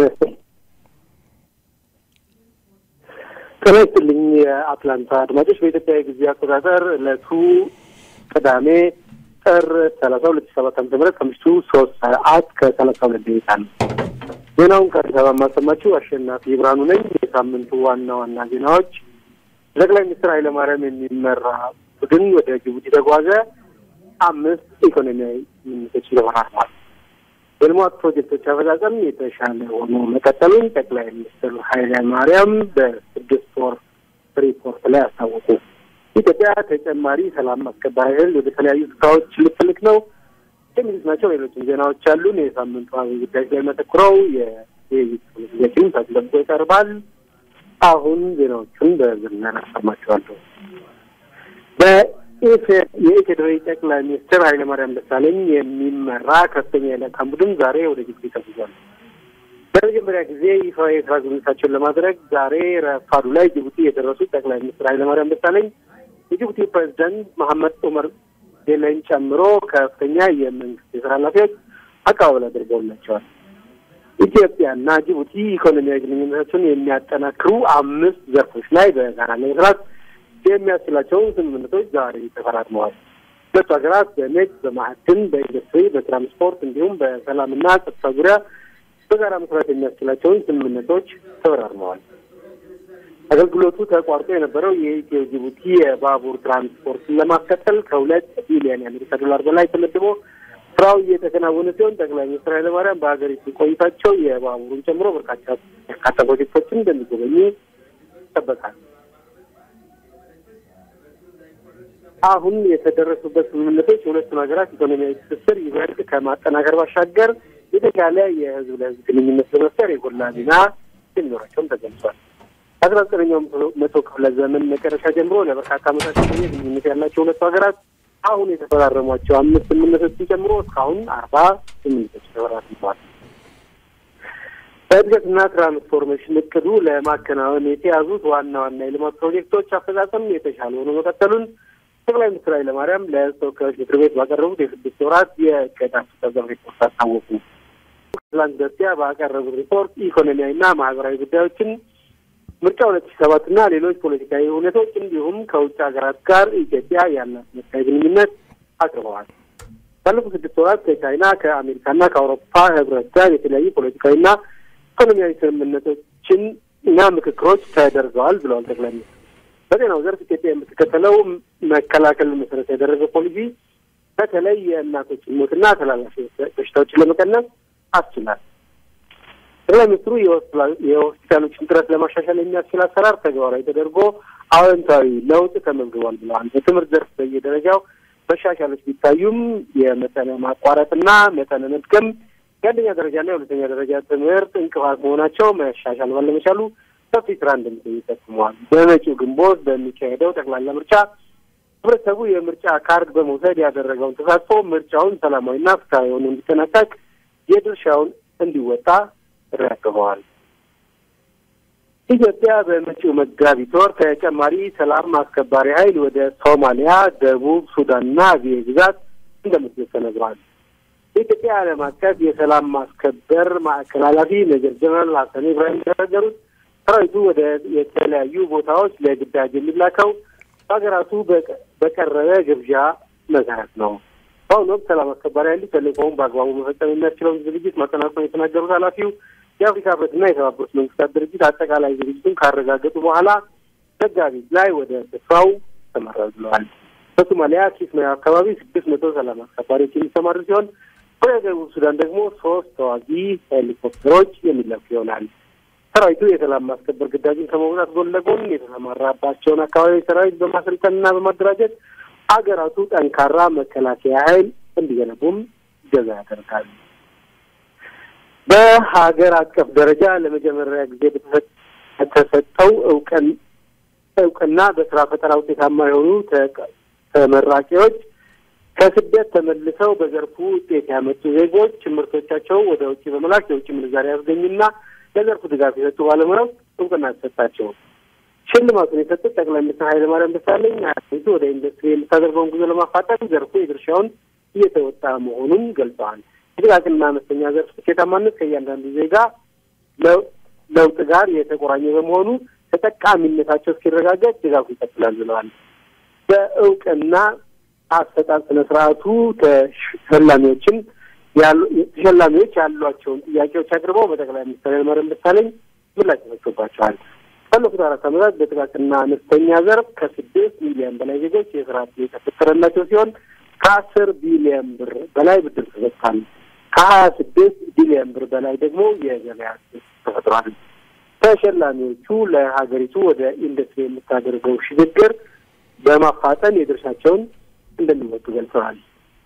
ጤና ይስጥልኝ የአትላንታ አድማጮች። በኢትዮጵያ የጊዜ አቆጣጠር ዕለቱ ቅዳሜ ጥር ሰላሳ ሁለት ሺህ ሰባት ዓመተ ምህረት ከምሽቱ ሶስት ሰዓት ከሰላሳ ሁለት ደቂቃ ነው። ዜናውን ከአዲስ አበባ የማሰማችሁ አሸናፊ ብርሃኑ ነኝ። የሳምንቱ ዋና ዋና ዜናዎች ጠቅላይ ሚኒስትር ኃይለማርያም የሚመራ ቡድን ወደ ጅቡቲ ተጓዘ። አምስት ኢኮኖሚያዊ ስምምነቶች ተፈራርሟል። የልማት ፕሮጀክቶች አፈጻጸም የተሻለ ሆኖ መቀጠሉን ጠቅላይ ሚኒስትር ኃይለ ማርያም በስድስት ወር ሪፖርት ላይ አስታወቁ። ኢትዮጵያ ተጨማሪ ሰላም አስከባሪ ኃይል ወደ ተለያዩ ስፍራዎች ልትልክ ነው የሚሉት ናቸው። ሌሎችም ዜናዎች አሉን። የሳምንቱ አብይ ጉዳይ ላይ መተኩረው የውይይት ጊዜያችን ተጠብቆ ይቀርባል። አሁን ዜናዎቹን በዝርዝር አሰማችኋለሁ። የኢፌዴሪ ጠቅላይ ሚኒስትር ኃይለማርያም ደሳለኝ የሚመራ ከፍተኛ የልዑካን ቡድን ዛሬ ወደ ጅቡቲ ተጉዟል። ለመጀመሪያ ጊዜ ይፋዊ የስራ ጉብኝታቸውን ለማድረግ ዛሬ ረፋዱ ላይ ጅቡቲ የደረሱት ጠቅላይ ሚኒስትር ኃይለማርያም ደሳለኝ የጅቡቲ ፕሬዚዳንት መሐመድ ኡመር ጌሌን ጨምሮ ከፍተኛ የመንግስት የስራ ኃላፊዎች አቀባበል አድርገውላቸዋል። ኢትዮጵያና ጅቡቲ ኢኮኖሚያዊ ግንኙነታቸውን የሚያጠናክሩ አምስት ዘርፎች ላይ በጋራ ለመስራት የሚያስችላቸውን ስምምነቶች ዛሬ ተፈራርመዋል። ሁለቱ ሀገራት በንግድ፣ በማዕድን፣ በኢንዱስትሪ፣ በትራንስፖርት እንዲሁም በሰላምና ጸጥታ ዙሪያ በጋራ መስራት የሚያስችላቸውን ስምምነቶች ተፈራርመዋል። አገልግሎቱ ተቋርጦ የነበረው የኢትዮ ጅቡቲ የባቡር ትራንስፖርትን ለማስቀጠል ከሁለት ቢሊዮን የአሜሪካ ዶላር በላይ ተመድቦ ስራው እየተከናወነ ሲሆን ጠቅላይ ሚኒስትር ኃይለማርያም በሀገሪቱ ቆይታቸው የባቡሩን ጨምሮ በርካታ በርካታ ፕሮጀክቶችን እንደሚጎበኙ ይጠበቃል። አሁን የተደረሱበት ስምምነቶች የሁለቱን ሀገራት ኢኮኖሚያዊ ትስስር ይበልጥ ከማጠናከር ባሻገር የተሻለ የህዝብ ለህዝብ ግንኙነት በመፍጠር የጎላ ሚና የሚኖራቸውም ተገልጿል። ከአስራ ዘጠነኛው መቶ ክፍለ ዘመን መጨረሻ ጀምሮ ለበርካታ ዓመታት የቆየ ግንኙነት ያላቸው ሁለቱ ሀገራት አሁን የተፈራረሟቸው አምስት ስምምነቶችን ጨምሮ እስካሁን አርባ ስምምነቶች ተፈራርመዋል። በእድገትና ትራንስፎርሜሽን እቅዱ ለማከናወን የተያዙት ዋና ዋና የልማት ፕሮጀክቶች አፈጻጸም የተሻለ ሆኖ መቀጠሉን ጠቅላይ ሚኒስትር ኃይለማርያም ለህዝብ ተወካዮች ምክር ቤት ባቀረቡት የስድስት ወራት የእቅድ አፈጻጸም ሪፖርት አስታወቁ። ትላንት በስቲያ ባቀረቡት ሪፖርት ኢኮኖሚያዊና ማህበራዊ ጉዳዮችን ምርጫ ሁለት ሺህ ሰባት እና ሌሎች ፖለቲካዊ እውነቶች እንዲሁም ከውጭ ሀገራት ጋር ኢትዮጵያ ያላት መሳይ ግንኙነት አቅርበዋል። ባለፉት ስድስት ወራት ከቻይና ከአሜሪካና ከአውሮፓ ህብረት ጋር የተለያዩ ፖለቲካዊና ኢኮኖሚያዊ ስምምነቶችን እና ምክክሮች ተደርገዋል ብለዋል ጠቅላይ ሚኒስትር። በጤናው ዘርፍ ኢትዮጵያ የምትከተለው መከላከልን መሰረት ያደረገ ፖሊሲ በተለይ የእናቶችን ሞትና ተላላፊ በሽታዎችን ለመቀነስ አስችላል። ጠቅላይ ሚኒስትሩ የሆስፒታሎችን ጥረት ለማሻሻል የሚያስችል አሰራር ተግባራዊ ተደርጎ አዎንታዊ ለውጥ ተመዝግቧል ብለዋል። በትምህርት ዘርፍ በየደረጃው መሻሻሎች ቢታዩም የመጠነ ማቋረጥና መጠነ መድገም የአንደኛ ደረጃና የሁለተኛ ደረጃ ትምህርት እንቅፋት መሆናቸው መሻሻል ባለመቻሉ ሰፊ ስራ እንደሚጠይቅ ጠቁመዋል። በመጪው ግንቦት በሚካሄደው ጠቅላላ ምርጫ ህብረተሰቡ የምርጫ ካርድ በመውሰድ ያደረገውን ተሳትፎ ምርጫውን ሰላማዊና ፍትሐዊ ሆኖ እንዲጠናቀቅ የድርሻውን እንዲወጣ ጥሪ አቅርበዋል። ኢትዮጵያ በመጪው መጋቢት ወር ተጨማሪ ሰላም አስከባሪ ኃይል ወደ ሶማሊያ፣ ደቡብ ሱዳንና አብዬ ግዛት እንደምትልክ ተነግሯል። የኢትዮጵያ ዓለም አቀፍ የሰላም ማስከበር ማዕከል ኃላፊ ሜጀር ጀነራል ሀሰን ኢብራሂም እንደተናገሩት ሰራዊቱ ወደ የተለያዩ ቦታዎች ለግዳጅ የሚላከው በሀገራቱ በቀረበ ግብዣ መሰረት ነው። በአሁኑ ወቅት ሰላም አስከባሪ ኃይሉ ተልእኮውን በአግባቡ መፈጸም የሚያስችለውን ዝግጅት ማጠናቀቁን የተናገሩት ኃላፊው የአፍሪካ ህብረትና የተባበሩት መንግስታት ድርጅት አጠቃላይ ዝግጅቱን ካረጋገጡ በኋላ መጋቢት ላይ ወደ ስፍራው ተመራው ብለዋል። በሶማሊያ ኪስማዮ አካባቢ ስድስት መቶ ሰላም አስከባሪዎች የሚሰማሩ ሲሆን ወደ ደቡብ ሱዳን ደግሞ ሶስት ተዋጊ ሄሊኮፕተሮች የሚለኩ ይሆናል። ሰራዊቱ የሰላም ማስከበር ግዳጅን ከመውጣት ጎን ለጎን የተሰማራባቸውን አካባቢዎች ሰራዊት በማሰልጠንና በማደራጀት ሀገራቱ ጠንካራ መከላከያ ኃይል እንዲገነቡም ገዛ ያደርጋል። በሀገር አቀፍ ደረጃ ለመጀመሪያ ጊዜ በተሰጠው እውቅን እውቅና በስራ ፈጠራ ውጤታማ የሆኑ ተመራቂዎች ከስደት ተመልሰው በዘርፉ ውጤት ያመጡ ዜጎች ምርቶቻቸው ወደ ውጭ በመላክ የውጭ ምንዛሪ ያስገኙና ለዘርፉ ድጋፍ የሰጡ ባለሙያዎች እውቅና ተሰጣቸው። ሽልማቱን የሰጡት ጠቅላይ ሚኒስትር ኃይለማርያም ደሳለኝ ሀገሪቱ ወደ ኢንዱስትሪ የምታደርገውን ጉዞ ለማፋጠን ዘርፉ የድርሻውን እየተወጣ መሆኑን ገልጸዋል። የጥቃቅንና አነስተኛ ዘርፍ ስኬታማነት ከእያንዳንዱ ዜጋ ለውጥ ጋር የተቆራኘ በመሆኑ ተጠቃሚነታቸው እስኪረጋገጥ ድጋፉ ይቀጥላል ብለዋል። በእውቅና አሰጣጥ ስነ ስርዓቱ ተሸላሚዎችን ተሸላሚዎች ያሏቸውን ጥያቄዎች አቅርበው በጠቅላይ ሚኒስትር ኃይለማርያም ደሳለኝ ምላሽ ተሰጥቶባቸዋል። ባለፉት አራት ዓመታት በጥቃቅንና አነስተኛ ዘርፍ ከስድስት ሚሊዮን በላይ ዜጎች የስራ ዕድል የተፈጠረላቸው ሲሆን ከአስር ቢሊዮን ብር በላይ ብድር ተሰጥቷል። ከሀያ ስድስት ቢሊዮን ብር በላይ ደግሞ የገበያ ተፈጥሯል። ተሸላሚዎቹ ለሀገሪቱ ወደ ኢንዱስትሪ የምታደርገው ሽግግር በማፋጠን የድርሻቸውን እንደሚወጡ ገልጸዋል።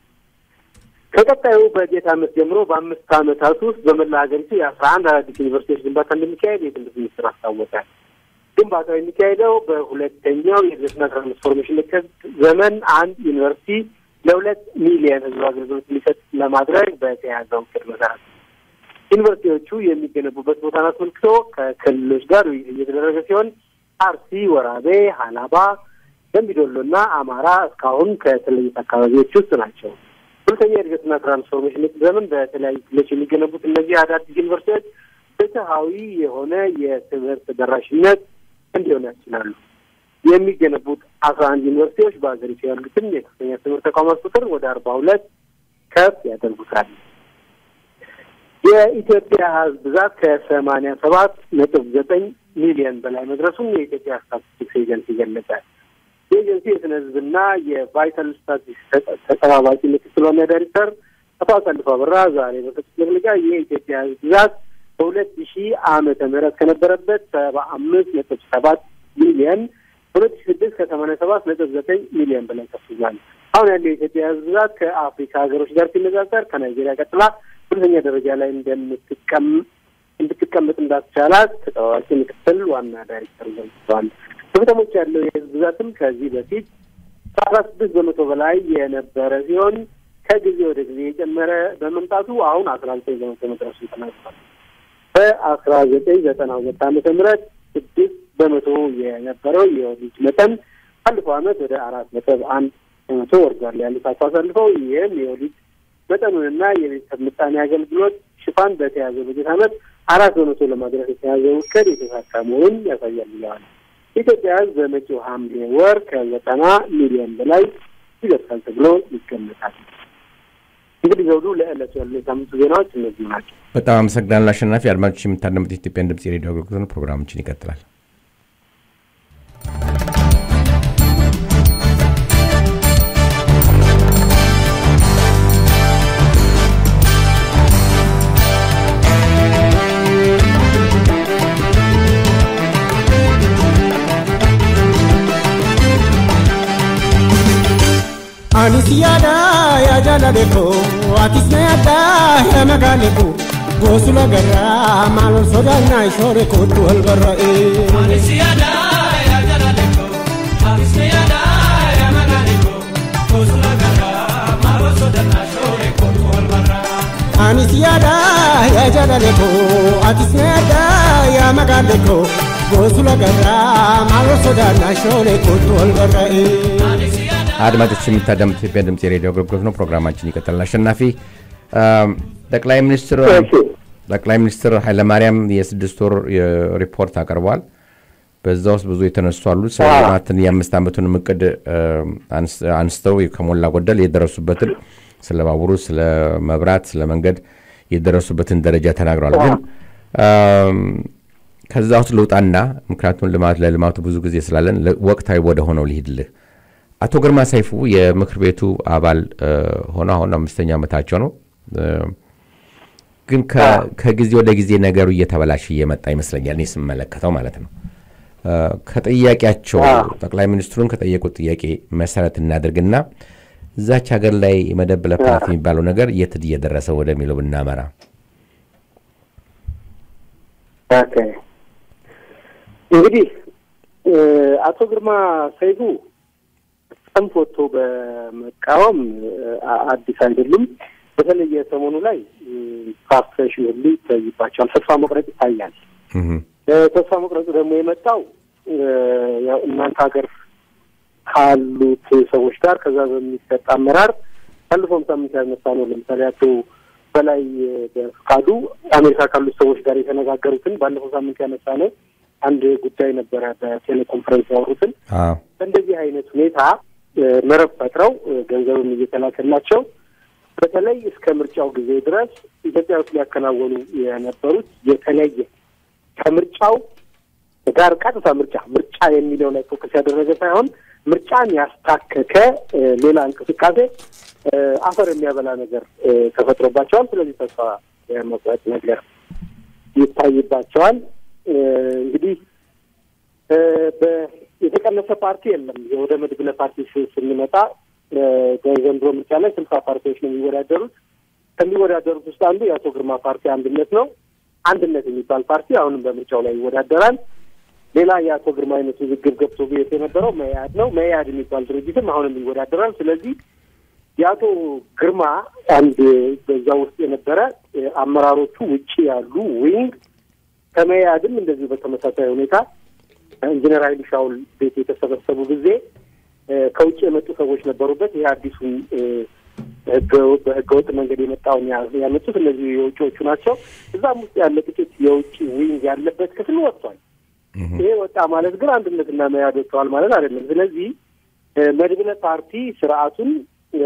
ከቀጣዩ በጀት ዓመት ጀምሮ በአምስት ዓመታት ውስጥ በመላ ሀገሪቱ የአስራ አንድ አዳዲስ ዩኒቨርሲቲዎች ግንባታ እንደሚካሄድ የትምህርት ሚኒስትር አስታወቀ። ግንባታው የሚካሄደው በሁለተኛው የእድገትና ትራንስፎርሜሽን እቅድ ዘመን አንድ ዩኒቨርሲቲ ለሁለት ሚሊየን ሕዝብ አገልግሎት ሊሰጥ ለማድረግ በተያዘው እቅድ መሰረት ዩኒቨርሲቲዎቹ የሚገነቡበት ቦታን አስመልክቶ ከክልሎች ጋር ውይይት እየተደረገ ሲሆን አርሲ፣ ወራቤ፣ ሀላባ፣ ደምቢዶሎና አማራ እስካሁን ከተለዩት አካባቢዎች ውስጥ ናቸው። ሁለተኛ የእድገትና ትራንስፎርሜሽን እቅድ ዘመን በተለያዩ ክልሎች የሚገነቡት እነዚህ አዳዲስ ዩኒቨርሲቲዎች ፍትሐዊ የሆነ የትምህርት ተደራሽነት እንዲሆን ያስችላሉ። የሚገነቡት አስራ አንድ ዩኒቨርሲቲዎች በሀገሪቱ ያሉትን የከፍተኛ ትምህርት ተቋማት ቁጥር ወደ አርባ ሁለት ከፍ ያደርጉታል። የኢትዮጵያ ሕዝብ ብዛት ከሰማኒያ ሰባት ነጥብ ዘጠኝ ሚሊዮን በላይ መድረሱን የኢትዮጵያ ስታቲስቲክስ ኤጀንሲ ገለጸ። የኤጀንሲ የስነ ሕዝብና የቫይታል ስታቲስቲክስ ተጠባባቂ ምክትል ዋና ዳይሬክተር አቶ አሳልፎ አበራ ዛሬ በሰጡት መግለጫ የኢትዮጵያ ሕዝብ ብዛት በሁለት ሺህ ዓመተ ምህረት ከነበረበት ሰባ አምስት ነጥብ ሰባት ሚሊዮን ሁለት ሺ ስድስት ከሰማኒያ ሰባት ነጥብ ዘጠኝ ሚሊዮን በላይ ከፍ ብሏል። አሁን ያለው የኢትዮጵያ ህዝብ ብዛት ከአፍሪካ ሀገሮች ጋር ሲነጻጸር ከናይጄሪያ ቀጥላ ሁለተኛ ደረጃ ላይ እንደምትቀም እንድትቀመጥ እንዳስቻላት ተጠባባቂ ምክትል ዋና ዳይሬክተር ገልጸዋል። በከተሞች ያለው የህዝብ ብዛትም ከዚህ በፊት ከአስራ ስድስት በመቶ በላይ የነበረ ሲሆን ከጊዜ ወደ ጊዜ የጨመረ በመምጣቱ አሁን አስራ ዘጠኝ በመቶ መድረሱን ተናግሯል። በአስራ ዘጠኝ ዘጠና ሁለት ዓመተ ምህረት ስድስት በመቶ የነበረው የወሊድ መጠን ባለፈው ዓመት ወደ አራት ነጥብ አንድ በመቶ ወርዷል ያሉት አቶ አሳልፈው ይህም የወሊድ መጠኑንና የቤተሰብ ምጣኔ አገልግሎት ሽፋን በተያዘው በጀት ዓመት አራት በመቶ ለማድረስ የተያዘው እቅድ የተሳካ መሆኑን ያሳያል ብለዋል። የኢትዮጵያ ሕዝብ በመጪው ሐምሌ ወር ከዘጠና ሚሊዮን በላይ ይደርሳል ተብሎ ይገመታል። እንግዲህ ዘውዱ ለዕለቱ ያሉ የሳምንቱ ዜናዎች እነዚህ ናቸው። በጣም አመሰግናለሁ አሸናፊ። አድማጮች የምታደምጡት የኢትዮጵያን ድምጽ የሬዲዮ አገልግሎት ነው። ፕሮግራማችን ይቀጥላል። Anis yaada yaa jaalale koo atis na yaada yaa magaale koo goosula garraa maal ol sodaannaa ishoore kootu wal barra'ee. Anis yaada yaa jaalale koo atis na yaada yaa magaale koo goosula garraa maal ol sodaannaa ishoore kootu wal barra'ee. Anis yaada yaa jaalale koo atis na yaada yaa magaale koo ጎሱለ ገራ ማሎ ሶዳና ሾኔ ኮቱ ወልበረኤ አድማጮች የምታዳምጡት ኢትዮጵያ ድምፅ የሬዲዮ አገልግሎት ነው። ፕሮግራማችን ይቀጥላል። አሸናፊ አም፣ ጠቅላይ ሚኒስትር ጠቅላይ ሚኒስትር ኃይለማርያም የስድስት ወር ሪፖርት አቅርበዋል። በዛ ውስጥ ብዙ የተነሱ አሉ። ስለ ልማትን የአምስት ዓመቱን እቅድ አም፣ አንስ- አንስተው ከሞላ ጎደል የደረሱበትን ስለ ባቡሩ፣ ስለ መብራት፣ ስለ መንገድ የደረሱበትን ደረጃ ተናግረዋል። ግን አም፣ ከዛ ውስጥ ልውጣና ምክንያቱም ልማት ለልማቱ ብዙ ጊዜ ስላለን ለ- ወቅታዊ ወደ ሆነው ልሂድልህ። አቶ ግርማ ሰይፉ የምክር ቤቱ አባል እ፣ ሆነው አሁን አምስተኛ ዓመታቸው ነው። እ፣ ግን ከ- ከጊዜ ወደ ጊዜ ነገሩ እየተበላሸ እየመጣ ይመስለኛል እኔ ስመለከተው ማለት ነው። እ፣ ከጥያቄያቸው ጠቅላይ ሚኒስትሩን ከጠየቁት ጥያቄ መሰረት እናድርግና እዛች ሀገር ላይ የመደብለ ፓርቲ የሚባለው ነገር የት እየደረሰ ወደሚለው ብናመራ ኦኬ እንግዲህ እ፣ አቶ ግርማ ሰይፉ ሰልፍ ወጥቶ በመቃወም እ፣ አ- አዲስ አይደሉም። በተለይ የሰሞኑ ላይ ፍራስትሬሽን ሁሉ ይታይባቸዋል። ተስፋ መቁረጥ ይታያል። እህ፣ እ፣ ተስፋ መቁረጡ ደግሞ የመጣው እ፣ ያው እናንተ ሀገር ካሉት ሰዎች ጋር ከዛ በሚሰጥ አመራር ባለፈውም ሳምንት ያነሳ ነው። ለምሳሌ አቶ በላይ በፍቃዱ አሜሪካ ካሉት ሰዎች ጋር የተነጋገሩትን ባለፈው ሳምንት ያነሳ ነው አንድ ጉዳይ ነበረ። በቴሌኮንፈረንስ ያወሩትን አዎ፣ በእንደዚህ አይነት ሁኔታ እ፣ መረብ ፈጥረው እ፣ ገንዘብም እየተላከላቸው በተለይ እስከ ምርጫው ጊዜ ድረስ ኢትዮጵያ ውስጥ ሊያከናወኑ የነበሩት የተለየ ከምርጫው ጋር ቀጥታ ምርጫ ምርጫ የሚለው ላይ ፎከስ ያደረገ ሳይሆን ምርጫን ያስታከከ እ፣ ሌላ እንቅስቃሴ እ፣ አፈር የሚያበላ ነገር እ፣ ተፈጥሮባቸዋል። ስለዚህ ተስፋ የመቁረጥ ነገር ይታይባቸዋል። እ፣ እንግዲህ እ፣ በ- የተቀነሰ ፓርቲ የለም። ወደ መድብለ ፓርቲ ስ- ስንመጣ እ፣ በዘንድሮ ምርጫ ላይ ስልሳ ፓርቲዎች ነው የሚወዳደሩት። ከሚወዳደሩት ውስጥ አንዱ የአቶ ግርማ ፓርቲ አንድነት ነው። አንድነት የሚባል ፓርቲ አሁንም በምርጫው ላይ ይወዳደራል። ሌላ የአቶ ግርማ አይነት ውዝግብ ገብቶ ቤት የነበረው መያድ ነው። መያድ የሚባል ድርጅትም አሁንም ይወዳደራል። ስለዚህ የአቶ ግርማ አንድ በዛ ውስጥ የነበረ እ፣ አመራሮቹ ውጭ ያሉ ዊንግ ከመያድም እንደዚሁ በተመሳሳይ ሁኔታ ኢንጂነር ኃይሉ ሻውል ቤት የተሰበሰቡ ጊዜ እ፣ ከውጭ የመጡ ሰዎች ነበሩበት። ይህ አዲሱን እ፣ ህገ- በህገወጥ መንገድ የመጣውን ያ- ያመጡት እነዚህ የውጭዎቹ ናቸው። እዛም ውስጥ ያለ ጥቂት የውጭ ዊንግ ያለበት ክፍል ወጥቷል። ይሄ ወጣ ማለት ግን አንድነትና መያድ ወጥተዋል ማለት አይደለም። ስለዚህ እ፣ መድብለ ፓርቲ ስርዓቱን እ፣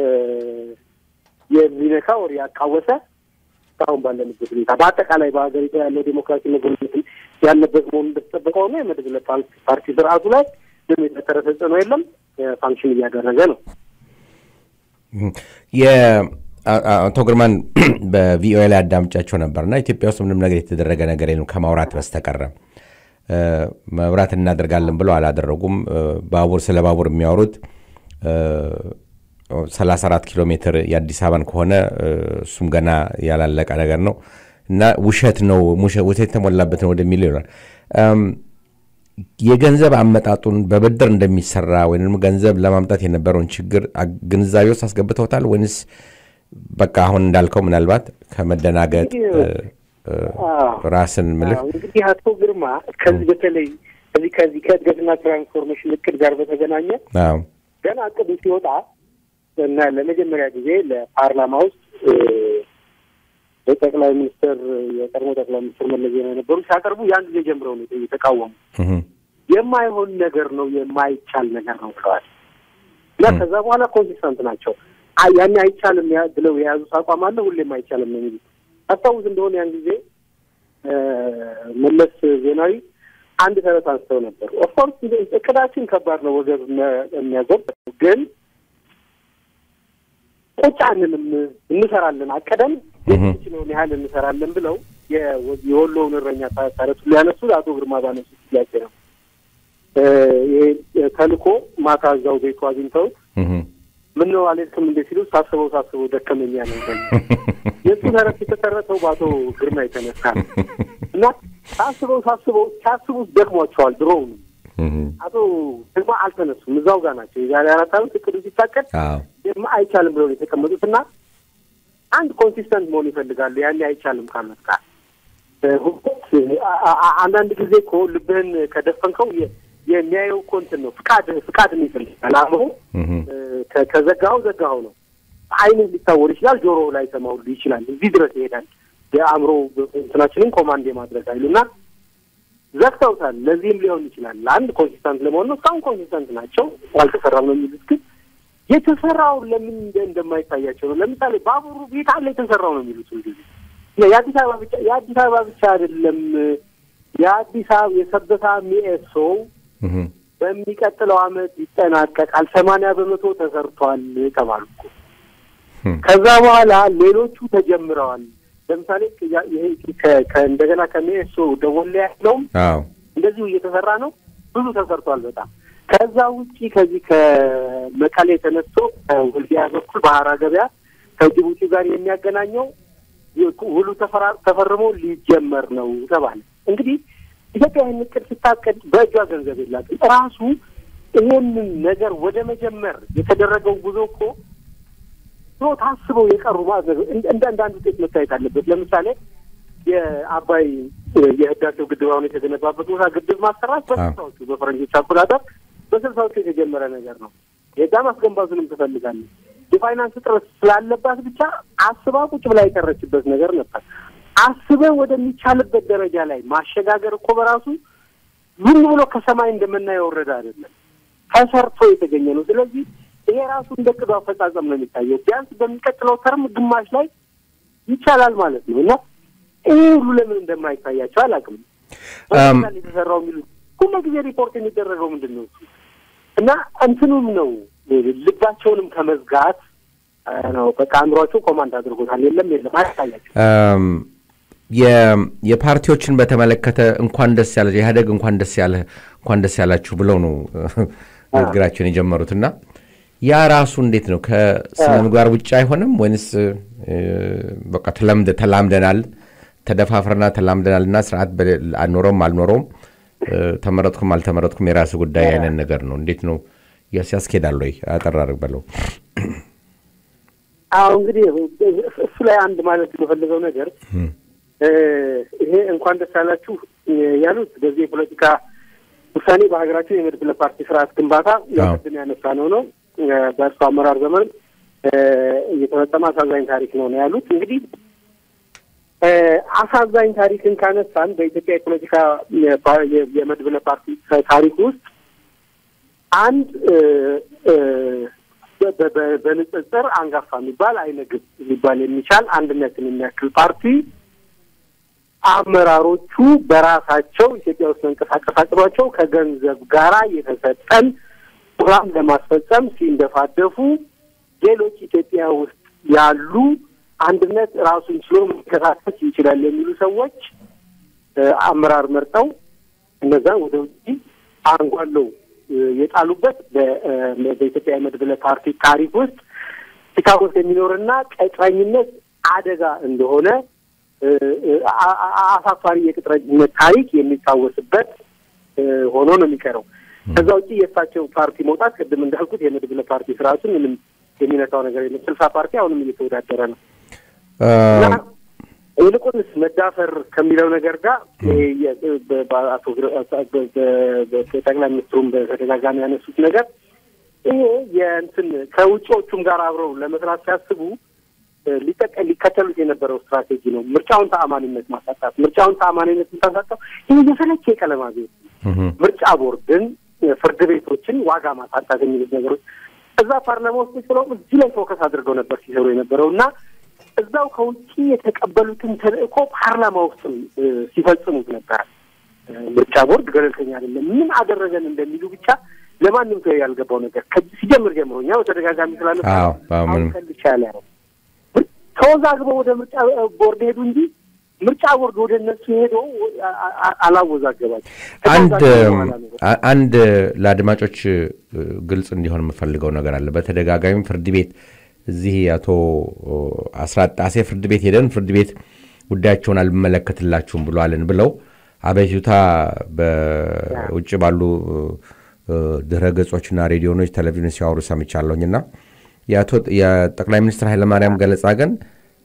የሚነካ ወር ያቃወሰ እስካሁን ባለንበት ሁኔታ በአጠቃላይ በሀገሪቱ ያለው ዴሞክራሲ መጎልበት ያለበት መሆኑ እንደተጠበቀ ሆኖ የመድብለ ፓርቲ ፓርቲ ስርዓቱ ላይ ምንም የተፈጠረ ተጽዕኖ የለም። እ፣ ፋንክሽን እያደረገ ነው። የአቶ ግርማን በቪኦኤ ላይ አዳምጫቸው ነበርና ኢትዮጵያ ውስጥ ምንም ነገር የተደረገ ነገር የለም ከማውራት በስተቀረ እ፣ መብራት እናደርጋለን ብለው አላደረጉም። እ፣ ባቡር ስለ ባቡር የሚያወሩት እ፣ 34 ኪሎ ሜትር የአዲስ አበባን ከሆነ እ፣ እሱም ገና ያላለቀ ነገር ነው እና ውሸት ነው ውሸ- ውሸት የተሞላበት ነው ወደሚለው ይሆናል። እም፣ የገንዘብ አመጣጡን በብድር እንደሚሰራ ወይም ገንዘብ ለማምጣት የነበረውን ችግር አ- ግንዛቤ ውስጥ አስገብተውታል ወይንስ በቃ አሁን እንዳልከው ምናልባት ከመደናገጥ እ፣ እ፣ ራስን ምልህ አዎ፣ እንግዲህ አቶ ግርማ ከዚህ በተለይ ከዚህ ከዚህ ከእድገትና ትራንስፎርሜሽን እቅድ ጋር በተገናኘ አዎ፣ ገና እቅዱ ሲወጣ እና ለመጀመሪያ ጊዜ ለፓርላማ ውስጥ እ፣ የጠቅላይ ሚኒስትር የቀድሞ ጠቅላይ ሚኒስትር መለስ ዜናዊ የነበሩ ሲያቀርቡ ያን ጊዜ ጀምረው ነው የተቃወሙ። እህ፣ የማይሆን ነገር ነው፣ የማይቻል ነገር ነው ብለዋል እና ከዛ በኋላ ኮንሲስተንት ናቸው። አይ ያኔ አይቻልም ያ- ብለው የያዙት አቋም አለ። ሁሌም አይቻልም ነው የሚሉት። አስታውስ እንደሆነ ያን ጊዜ እ፣ መለስ ዜናዊ አንድ ተረት አንስተው ነበር። ኦፍኮርስ እቅዳችን ከባድ ነው፣ ወገብ መ- የሚያጎብ ግን ቁጭ አንልም፣ እንሰራለን፣ አቀደም የምንችለውን ያህል እንሰራለን ብለው የ- የወሎውን እረኛ ታ- ተረቱ ሊያነሱት አቶ ግርማ ባነሱት ጥያቄ ነው። እ፣ ይሄ ተልኮ ማታ እዛው ቤቱ አግኝተውት እህ፣ ምን ነው አልሄድክም እንዴ ሲሉ ሳስበው ሳስበው ደከመኝ ያለው የእሱ ተረት የተተረተው በአቶ ግርማ የተነሳ ነው እና ሳስበው ሳስበው ሲያስቡት ደክሟቸዋል። ድሮውንም እህ፣ አቶ ግርማ አልተነሱም፣ እዛው ጋር ናቸው። የዛሬ አራት ዓመት እቅዱ ሲታቀድ አዎ፣ ግርማ አይቻልም ብለው ነው የተቀመጡት እና አንድ ኮንሲስተንት መሆን ይፈልጋሉ። ያኔ አይቻልም ካሉት ጋር ሁለት አ- አ- አንዳንድ ጊዜ እኮ ልብህን ከደፈንከው የ- የሚያየው እኮ እንትን ነው ፍቃድ ፍቃድ ይፈልጋል አእምሮ እህ፣ ከ- ከዘጋኸው ዘጋኸው ነው። አይንህ ሊታወር ይችላል፣ ጆሮ ላይ ሰማው ይችላል። እዚህ ድረስ ይሄዳል። የአእምሮ እንትናችንን ኮማንድ የማድረግ ኃይሉ እና ዘግተውታል። ለዚህም ሊሆን ይችላል ለአንድ ኮንሲስታንት ለመሆን ነው። እስካሁን ኮንሲስታንት ናቸው። አልተሰራም ነው የሚሉት ግን የተሰራውን ለምን እንደ- እንደማይታያቸው ነው። ለምሳሌ ባቡሩ ቤት አለ የተሰራው ነው የሚሉት ሁልጊዜ የአዲስ አበባ ብቻ የአዲስ አበባ ብቻ አይደለም። የአዲስ አበባ የሰበታ ሚኤሶ እህ፣ በሚቀጥለው ዓመት ይጠናቀቃል። ሰማንያ በመቶ ተሰርቷል ተባሉ እኮ። እህ፣ ከዛ በኋላ ሌሎቹ ተጀምረዋል። ለምሳሌ ያ- ይሄ ከ- ከ- እንደገና ከሚኤሶ ደወሌ ያለውም አዎ እንደዚሁ እየተሰራ ነው። ብዙ ተሰርቷል በጣም ከዛ ውጪ ከዚህ ከመቀሌ ተነስቶ ከወልዲያ በኩል ባህራ ገበያ ከጅቡቲ ጋር የሚያገናኘው ውሉ ተፈራ- ተፈርሞ ሊጀመር ነው ተባለ። እንግዲህ ኢትዮጵያ ይህን እቅድ ስታቅድ በእጇ ገንዘብ የላትም። ራሱ ይሄንን ነገር ወደ መጀመር የተደረገው ጉዞ እኮ ድሮ ታስበው የቀሩ ማለት ነው። እንደ እንደ አንዳንድ ውጤት መታየት አለበት። ለምሳሌ የአባይ የህዳሴው ግድብ አሁን የተገነባበት ቦታ ግድብ ማሰራት በስልሳዎቹ በፈረንጆች አቆጣጠር በስልሳዎቹ የተጀመረ ነገር ነው። የዛ ማስገንባቱንም ትፈልጋለች። የፋይናንስ እጥረት ስላለባት ብቻ አስባ ቁጭ ብላ የቀረችበት ነገር ነበር። አስበህ ወደሚቻልበት ደረጃ ላይ ማሸጋገር እኮ በራሱ ዝም ብሎ ከሰማይ እንደምናየው ወረደ አይደለም፣ ተሰርቶ የተገኘ ነው። ስለዚህ ይሄ ራሱ እንደ ቅዱ አፈጻጸም ነው የሚታየው። ቢያንስ በሚቀጥለው ተርም ግማሽ ላይ ይቻላል ማለት ነው እና ይሄ ሁሉ ለምን እንደማይታያቸው አላውቅም። በምሳሌ የተሰራው የሚሉት ሁሉ ጊዜ ሪፖርት የሚደረገው ምንድን ነው እሱ እና እንትኑም ነው ልባቸውንም ከመዝጋት ነው። በቃ አእምሯቸው ኮማንድ አድርጎታል። የለም የለም አያሳያቸው እም፣ የ- የፓርቲዎችን በተመለከተ እንኳን ደስ ያለ ኢህአዴግ እንኳን ደስ ያለ እንኳን ደስ ያላችሁ ብለው ነው ንግግራቸውን የጀመሩት እና ያ ራሱ እንዴት ነው ከስነ ምግባር ውጭ አይሆንም ወይንስ እ፣ በቃ ተለምደ ተላምደናል ተደፋፍረና ተላምደናል እና ስርዓት በሌ- አልኖረውም አልኖረውም እ፣ ተመረጥኩም አልተመረጥኩም የራሱ ጉዳይ አይነት ነገር ነው። እንዴት ነው ያስ- ያስኬዳል ወይ? አጠር አድርግ በለው። አዎ እንግዲህ እሱ ላይ አንድ ማለት የምፈልገው ነገር እም፣ እ፣ ይሄ እንኳን ደስ ያላችሁ ያሉት በዚህ የፖለቲካ ውሳኔ በሀገራችን የመድብለ ፓርቲ ስርዓት ግንባታ ያው አዎ። ቅድም ያነሳ ነው ነው እ፣ በእርሱ አመራር ዘመን እ፣ እየተፈጸመ አሳዛኝ ታሪክ ነው ነው ያሉት። እንግዲህ እ፣ አሳዛኝ ታሪክን ካነሳን በኢትዮጵያ የፖለቲካ የፓ- የ- የመድብለ ፓርቲ ታሪክ ውስጥ አንድ እ፣ እ፣ በ- በ- በንጽጽር አንጋፋ የሚባል አይነግብ ሊባል የሚቻል አንድነትን የሚያክል ፓርቲ አመራሮቹ በራሳቸው ኢትዮጵያ ውስጥ መንቀሳቀስ አቅቷቸው ከገንዘብ ጋራ የተሰጠን ፕሮግራም ለማስፈጸም ሲንደፋደፉ ሌሎች ኢትዮጵያ ውስጥ ያሉ አንድነት ራሱን ችሎ መንቀሳቀስ ይችላል የሚሉ ሰዎች እ፣ አመራር መርጠው እነዛን ወደ ውጭ አንጓለው እ፣ የጣሉበት በ- እ፣ በኢትዮጵያ የመድብለ ፓርቲ ታሪክ ውስጥ ሲታወስ የሚኖርና ቅጥረኝነት አደጋ እንደሆነ እ፣ እ፣ አ- አ- አሳፋሪ የቅጥረኝነት ታሪክ የሚታወስበት እ፣ ሆኖ ነው የሚቀረው። ከዛ ውጭ የእሳቸው ፓርቲ መውጣት ቅድም እንዳልኩት የመድብለ ፓርቲ ስርዓቱን ምንም የሚነካው ነገር የለም። ስልሳ ፓርቲ አሁንም እየተወዳደረ ነው። እና እም፣ ይልቁንስ መዳፈር ከሚለው ነገር ጋር ይሄ የ- በ- በአቶ ግረ- በ- በ- በ- ጠቅላይ ሚኒስትሩም በተደጋጋሚ ያነሱት ነገር ይሄ የእንትን ከውጭዎቹም ጋር አብረው ለመስራት ሲያስቡ እ፣ ሊጠቀ ሊከተሉት የነበረው ስትራቴጂ ነው። ምርጫውን ተአማኒነት ማሳጣት። ምርጫውን ተአማኒነት የምታሳጣው ይህ የሰለቸ የቀለም አብዮት እም፣ ምርጫ ቦርድን፣ ፍርድ ቤቶችን ዋጋ ማሳጣት የሚሉት ነገሮች እዛ ፓርላማ ውስጥ ስለው እዚህ ላይ ፎከስ አድርገው ነበር ሲሰሩ የነበረው እና እዛው ከውጭ የተቀበሉትን ተልእኮ ፓርላማ ውስጥም እ፣ ሲፈጽሙት ነበር። እ፣ ምርጫ ቦርድ ገለልተኛ አይደለም፣ ምን አደረገን እንደሚሉ ብቻ ለማንም ሰው ያልገባው ነገር ከዚህ ሲጀምር ጀምሮ እኛ በተደጋጋሚ ስላለ አዎ፣ አዎ፣ ምንም ከልቻ ያለ ነው ተወዛግበው ወደ ምርጫ ቦርድ ሄዱ እንጂ ምርጫ ቦርድ ወደ እነሱ ሄዶ አ- አ- አላወዛገባቸው። አንድ ከተወዛገቡ በኋላ ነው አ- አንድ ለአድማጮች እ፣ ግልጽ እንዲሆን የምፈልገው ነገር አለ። በተደጋጋሚ ፍርድ ቤት እዚህ አቶ አስራት ጣሴ ፍርድ ቤት ሄደን ፍርድ ቤት ጉዳያቸውን አልመለከትላችሁም ብሏልን ብለው አቤቱታ በውጭ ባሉ እ፣ ድረ ገጾችና ሬዲዮኖች፣ ቴሌቪዥኖች ሲያወሩ ሰምቻለሁኝና የአቶ የጠቅላይ ሚኒስትር ኃይለማርያም ገለጻ ግን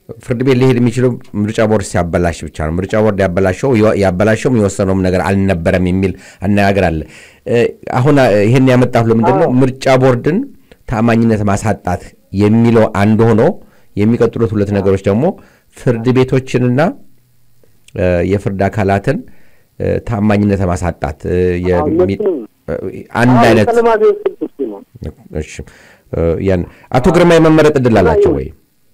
ፍርድ ቤት ሊሄድ የሚችለው ምርጫ ቦርድ ሲያበላሽ ብቻ ነው። ምርጫ ቦርድ ያበላሸው ያበላሸውም የወሰነውም ነገር አልነበረም የሚል አነጋገር አለ። እ፣ አሁን አ- ይህን ያመጣሁ ለምንድን ነው ምርጫ ቦርድን ታማኝነት ማሳጣት የሚለው አንድ ሆኖ የሚቀጥሉት ሁለት ነገሮች ደግሞ ፍርድ ቤቶችንና እ፣ የፍርድ አካላትን እ፣ ታማኝነት ማሳጣት እ፣ የሚ- እነሱንም እ፣ አንድ አይነት ቀለማት የወሰዱት እሱ ነው። እሺ እ፣ ያን አቶ ግርማ የመመረጥ እድል አላቸው ወይ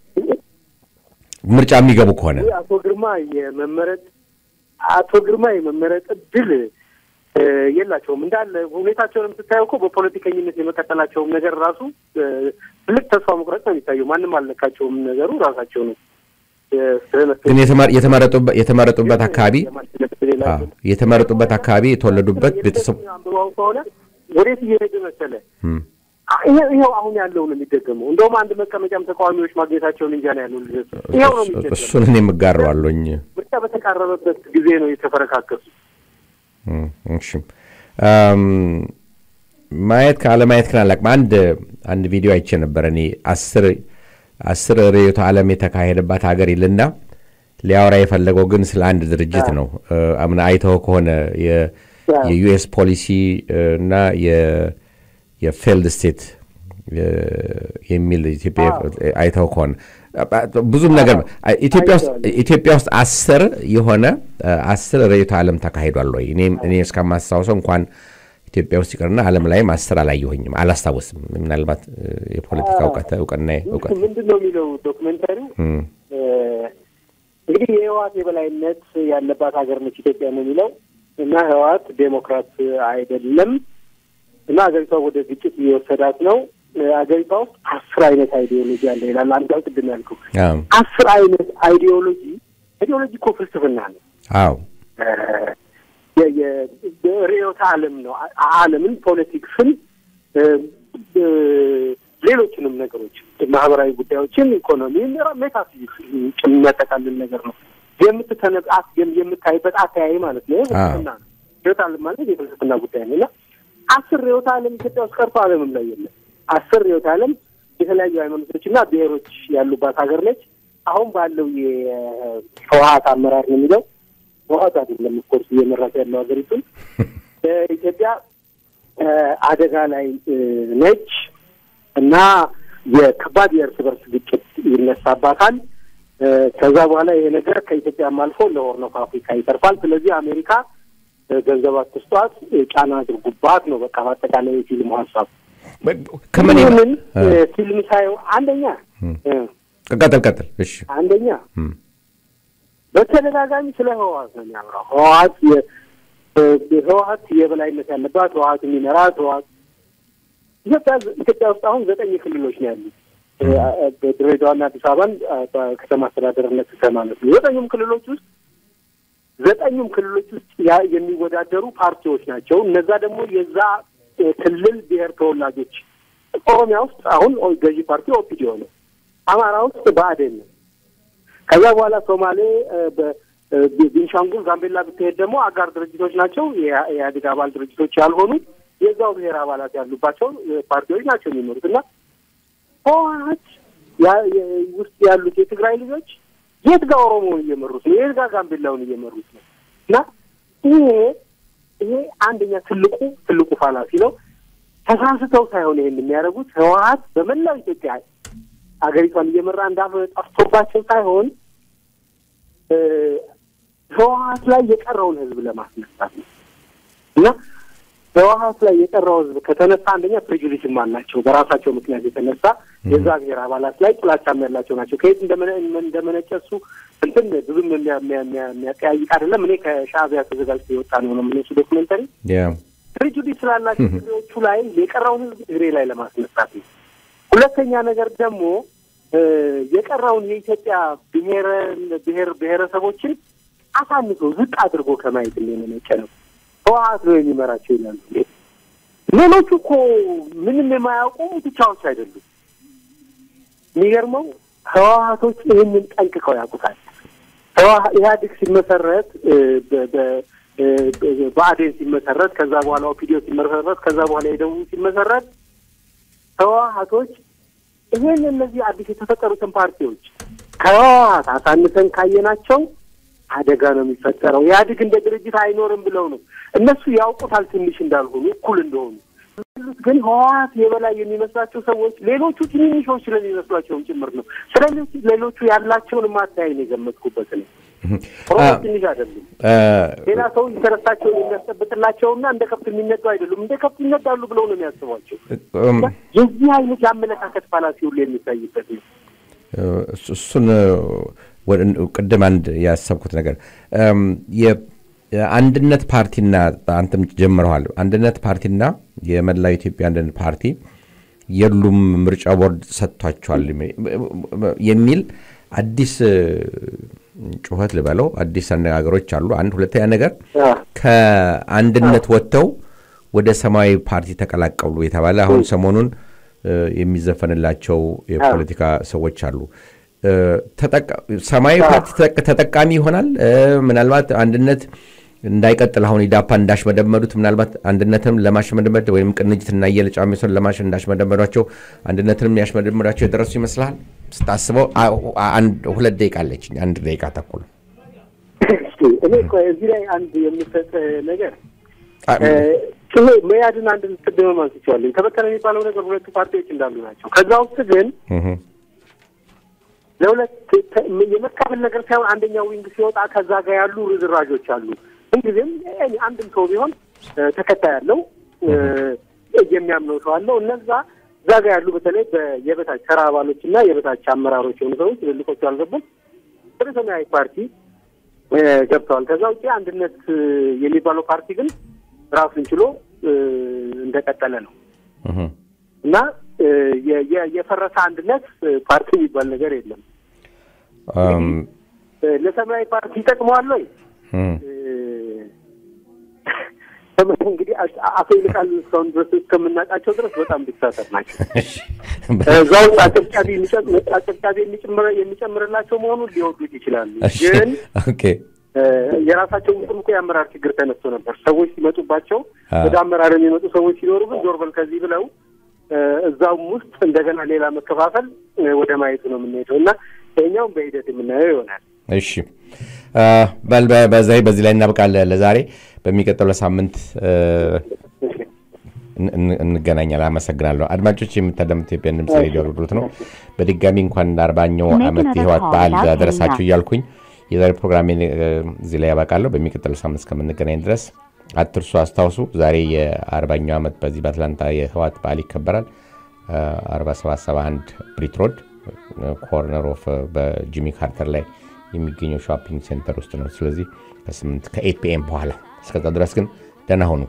ምርጫ የሚገቡ ከሆነ ይህ አቶ ግርማ የመመረጥ አቶ ግርማ የመመረጥ እድል እ፣ የላቸውም እንዳለ ሁኔታቸውንም ስታየው እኮ በፖለቲከኝነት የመቀጠላቸውም ነገር ራሱ እ፣ ትልቅ ተስፋ መቁረጥ ነው የሚታየው። ማንም አልነካቸውም። ነገሩ ራሳቸው ነው እ፣ ስለነሱ ግን የተመረ- የተመረጡበት የተመረጡበት አካባቢ የማሸነፍ እድል አዎ፣ የላቸውም። የተመረጡበት አካባቢ የተወለዱበት ቤተሰብ አንብበው ከሆነ ወዴት እየሄደ መሰለ እም፣ ይሄ- ይኸው አሁን ያለው ነው የሚደገመው። እንደውም አንድ መቀመጫም ተቃዋሚዎች ማግኘታቸውን እንጃ ነው ያለው ልደቱ። ይኸው ነው የሚደገመው። እሱን እኔ የምጋረዋለኝ ምርጫ በተቃረበበት ጊዜ ነው የተፈረካከሱ። እሺ አም፣ ማየት ካለማየት ግን አላውቅም። አንድ አንድ ቪዲዮ አይቼ ነበር እኔ አስር አስር ርዕዮተ ዓለም የተካሄደባት ሀገር ይልና ሊያወራ የፈለገው ግን ስለ አንድ ድርጅት ነው። እ፣ አምና አይተው ከሆነ የ- የዩኤስ ፖሊሲ እ፣ እና የ- የፌልድ ስቴት እ፣ የሚል ኢትዮጵያ አይተው ከሆነ ብዙም ነገር ኢትዮጵያ ውስጥ ኢትዮጵያ ውስጥ አስር የሆነ እ፣ አስር ርዕዮተ ዓለም ተካሂዷል ወይ? እኔም እኔ እስከማስታውሰው እንኳን ኢትዮጵያ ውስጥ ይቅርና ዓለም ላይም አስር አላየሁኝም፣ አላስታውስም። ምናልባት እ፣ የፖለቲካ እውቀት እውቅና እውቀት ምንድን ነው የሚለው ዶክመንታሪው? እም፣ እ፣ እንግዲህ የህወሓት የበላይነት ያለባት ሀገር ነች ኢትዮጵያ ነው የሚለው እና ህወሓት ዴሞክራት አይደለም እና ሀገሪቷ ወደ ግጭት እየወሰዳት ነው። እ፣ ሀገሪቷ ውስጥ አስር አይነት አይዲዮሎጂ አለ ይላል። አንድ ቅድም ያልከው አዎ አስር አይነት አይዲዮሎጂ አይዲዮሎጂ እኮ ፍልስፍና ነው። አዎ የ- የ- ርዕዮተ ዓለም ነው። አ- ዓለምን፣ ፖለቲክስን፣ እ፣ እ፣ ሌሎችንም ነገሮች ማህበራዊ ጉዳዮችን፣ ኢኮኖሚን፣ ሜታፊዚክስ የሚያጠቃልል ነገር ነው። የምትተነጣት የምታይበት አተያይ ማለት ነው። ፍልስፍና ነው። ርዕዮተ ዓለም ማለት የፍልስፍና ጉዳይ ነው እና አስር ርዕዮተ ዓለም ኢትዮጵያ ውስጥ ቀርቶ ዓለምም ላይ የለም። አስር ርዕዮተ ዓለም የተለያዩ ሃይማኖቶችና ብሔሮች ያሉባት ሀገር ነች። አሁን ባለው የህወሓት አመራር ነው የሚለው ህወሓት አይደለም ኮርስ እየመራት ያለው ሀገሪቱን ኢትዮጵያ እ፣ አደጋ ላይ እ፣ ነች እና የከባድ የእርስ በርስ ግጭት ይነሳባታል። እ፣ ከዛ በኋላ ይሄ ነገር ከኢትዮጵያም አልፎ ለሆርን ኦፍ አፍሪካ ይተርፋል። ስለዚህ አሜሪካ እ፣ ገንዘብ አትስጧት፣ እ፣ ጫና አድርጉባት ነው በቃ በአጠቃላይ የፊልሙ ሀሳብ። ከምን ይህንን እ፣ ፊልም ሳየው አንደኛ እ፣ ቀጥል ቀጥል። እሺ አንደኛ እም፣ በተደጋጋሚ ስለ ህወሓት ነው የሚያወራው። ህወሓት የ- እ- ህወሓት የበላይነት ያለባት ህወሓት የሚመራት ህወሓት ኢትዮጵያ ኢትዮጵያ ውስጥ አሁን ዘጠኝ ክልሎች ነው ያሉት። እ- ድሬዳዋና አዲስ አበባን አ፣ በከተማ አስተዳደርነት ማለት ነው። ዘጠኙም ክልሎች ውስጥ ዘጠኙም ክልሎች ውስጥ ያ- የሚወዳደሩ ፓርቲዎች ናቸው። እነዛ ደግሞ የዛ እ፣ ክልል ብሔር ተወላጆች ኦሮሚያ ውስጥ አሁን ኦ- ገዢ ፓርቲ ኦፒዲዮ ነው። አማራ ውስጥ ብአዴን ነው። ከዛ በኋላ ሶማሌ እ፣ በ- እ፣ ቤንሻንጉል፣ ጋምቤላ ብትሄድ ደግሞ አጋር ድርጅቶች ናቸው። የኢህአ- የኢህአዴግ አባል ድርጅቶች ያልሆኑ የዛው ብሔር አባላት ያሉባቸው እ፣ ፓርቲዎች ናቸው የሚኖሩት እና ህወሓት ያ- የ- ውስጥ ያሉት የትግራይ ልጆች የት ጋር ኦሮሞውን እየመሩት ነው? የት ጋር ጋምቤላውን እየመሩት ነው? እና ይሄ ይሄ አንደኛ ትልቁ ትልቁ ፋላሲ ነው። ተሳስተው ሳይሆን ይሄን የሚያደርጉት ህወሓት በመላው ኢትዮጵያ ሀገሪቷን እየመራ እንዳፈ ጠፍቶባቸው ሳይሆን እ፣ ህወሓት ላይ የቀረውን ህዝብ ለማስነሳት ነው እና ህወሓት ላይ የቀረው ህዝብ ከተነሳ አንደኛ ፕሬጁዲስም አላቸው። በራሳቸው ምክንያት የተነሳ የዛ ብሔር አባላት ላይ ጥላቻም ያላቸው ናቸው። ከየት እንደመነ- እንደመነጨ እሱ እንትን ብዙም የሚያ- የሚያ- የሚያ- የሚያጠያይቅ አይደለም። እኔ ከሻዕቢያ ተዘጋጅቶ የወጣ ነው ነው የምነሱ ዶክመንተሪ ያ ፕሬጁዲስ ስላላቸው ትግሬዎቹ ላይ የቀረውን ህዝብ ትግሬ ላይ ለማስነሳት ነው። ሁለተኛ ነገር ደግሞ እ፣ የቀረውን የኢትዮጵያ ብሔር ብሔር ብሔረሰቦችን አሳንሶ ዝቅ አድርጎ ከማየት እንደመነጨ ነው። ህወሓት ነው የሚመራቸው ይላሉ። ሌሎቹ እኮ ምንም የማያውቁ ብቻዎች አይደሉም። የሚገርመው ህወሓቶች ይህንን ጠንቅቀው ያውቁታል። ህወሓ- ኢህአዴግ ሲመሰረት እ፣ በ- በ- እ፣ በ- ብአዴን ሲመሰረት ከዛ በኋላ ኦፒዲዮ ሲመሰረት ከዛ በኋላ የደቡብ ሲመሰረት ህወሓቶች ይሄን እነዚህ አዲስ የተፈጠሩትን ፓርቲዎች ከህወሓት አሳንሰን ካየናቸው አደጋ ነው የሚፈጠረው። ኢህአዴግ እንደ ድርጅት አይኖርም ብለው ነው እነሱ ያውቁታል ትንሽ እንዳልሆኑ እኩል እንደሆኑ ያሉት ግን ህወሓት የበላይ የሚመስላቸው ሰዎች ሌሎቹ ትንንሾች ስለሚመስሏቸውም ጭምር ነው። ስለሌሎቹ ሌሎቹ ያላቸውን ማታያይ ነው የገመትኩበት ነው። ኦሮሞ ትንሽ አይደሉም። ሌላ ሰው ኢንተረስታቸውን የሚያስጠብቅላቸውና እንደ ከብት የሚነዱ አይደሉም። እንደ ከብት ይነዳሉ ብለው ነው የሚያስቧቸው። የዚህ አይነት የአመለካከት ፋላሲ ሁሉ የሚታይበት ነው። እሱ- እሱን ወደ- ቅድም አንድ ያሰብኩት ነገር እም፣ የ- የአንድነት ፓርቲና አንተም ጀምረዋል። አንድነት ፓርቲና የመላው ኢትዮጵያ አንድነት ፓርቲ የሉም ምርጫ ቦርድ ሰጥቷቸዋል የሚል አዲስ እ፣ ጩኸት ልበለው አዲስ አነጋገሮች አሉ። አንድ ሁለተኛ ነገር ከአንድነት ወጥተው ወደ ሰማያዊ ፓርቲ ተቀላቀሉ የተባለ አሁን ሰሞኑን እ፣ የሚዘፈንላቸው የፖለቲካ ሰዎች አሉ። እ፣ ተጠቃ- ሰማያዊ ፓርቲ ተጠቅ- ተጠቃሚ ይሆናል። እ፣ ምናልባት አንድነት እንዳይቀጥል አሁን ኢዳፓ እንዳሽመደመዱት ምናልባት አንድነትንም ለማሽመደመድ ወይም ቅንጅትና እየለጫሚሶን ለማሽ እንዳሽመደመዷቸው አንድነትንም ያሽመደመዷቸው የደረሱ ይመስልሃል? ስታስበው አ- አንድ ሁለት ደቂቃ አለችኝ። አንድ ደቂቃ ተኩል እስኪ እኔ እኮ እዚህ ላይ አንድ የምሰጥ ነገር አ- ይሄ መያድን አንድ ቅድም አንስቼዋለሁ። ተበተነ የሚባለው ነገር ሁለቱ ፓርቲዎች እንዳሉ ናቸው። ከዛ ውስጥ ግን እህ፣ ለሁለት ተ- የመካፈል ነገር ሳይሆን አንደኛው ዊንግ ሲወጣ ከዛ ጋር ያሉ ርዝራዦች አሉ። ምንጊዜም እኔ አንድም ሰው ቢሆን እ፣ ተከታይ ያለው እ፣ የሚያምነው ሰው አለው። እነዛ እዛ ጋር ያሉ በተለይ በ- የበታች ተራ አባሎች እና የበታች አመራሮች የሆኑ ሰዎች ትልልቆቹ አልገቡም። ወደ ሰማያዊ ፓርቲ እ፣ ገብተዋል። ከዛ ውጭ አንድነት እ፣ የሚባለው ፓርቲ ግን ራሱን ችሎ እ፣ እንደቀጠለ ነው እህ፣ እና እ፣ የ- የ- የፈረሰ አንድነት እ፣ ፓርቲ የሚባል ነገር የለም። እም፣ እ፣ ለሰማያዊ ፓርቲ ይጠቅመዋል ወይ? እህ፣ እ፣ እንግዲህ አ- አቶ ይልቃል እስካሁን ድረስ እስከምናውቃቸው ድረስ በጣም ዲክታተር ናቸው። እሺ። እዛ ውስጥ አጨብጫቢ የሚጨም- አጨብጫቢ የሚጨምር- የሚጨምርላቸው መሆኑን ሊወዱት ይችላሉ። እሺ፣ ግን ኦኬ እ፣ የራሳቸው ውስጥም እኮ የአመራር ችግር ተነስቶ ነበር። ሰዎች ሲመጡባቸው አ። ወደ አመራር የሚመጡ ሰዎች ሲኖሩብን ዞር በል ከዚህ ብለው እ፣ እዛውም ውስጥ እንደገና ሌላ መከፋፈል እ፣ ወደ ማየቱ ነው የምንሄደው እና ይኸኛውም በሂደት የምናየው ይሆናል። እሺ አ፣ በል በ- በዛ በዚህ ላይ እናብቃለን ለዛሬ። በሚቀጥለው ሳምንት እ፣ እን- እን- እንገናኛለን። አመሰግናለሁ። አድማጮች የምታዳምጡት የኢትዮጵያ ድምፅ ሬዲዮ አገልግሎት ነው። በድጋሚ እንኳን ለአርባኛው ዓመት የህይወት በዓል ደረሳችሁ እያልኩኝ የዛሬ ፕሮግራሜን እ፣ እዚህ ላይ ያበቃለሁ። በሚቀጥለው ሳምንት እስከምንገናኝ ድረስ አትርሱ፣ አስታውሱ። ዛሬ የአርባኛው ዓመት በዚህ በአትላንታ የህይወት በዓል ይከበራል። 4771 ብሪት ሮድ ኮርነር ኦፍ በጂሚ ካርተር ላይ የሚገኘው ሾፒንግ ሴንተር ውስጥ ነው። ስለዚህ ከስምንት ከኤት ፒኤም በኋላ እስከዛ ድረስ ግን ደህና ሁኑ።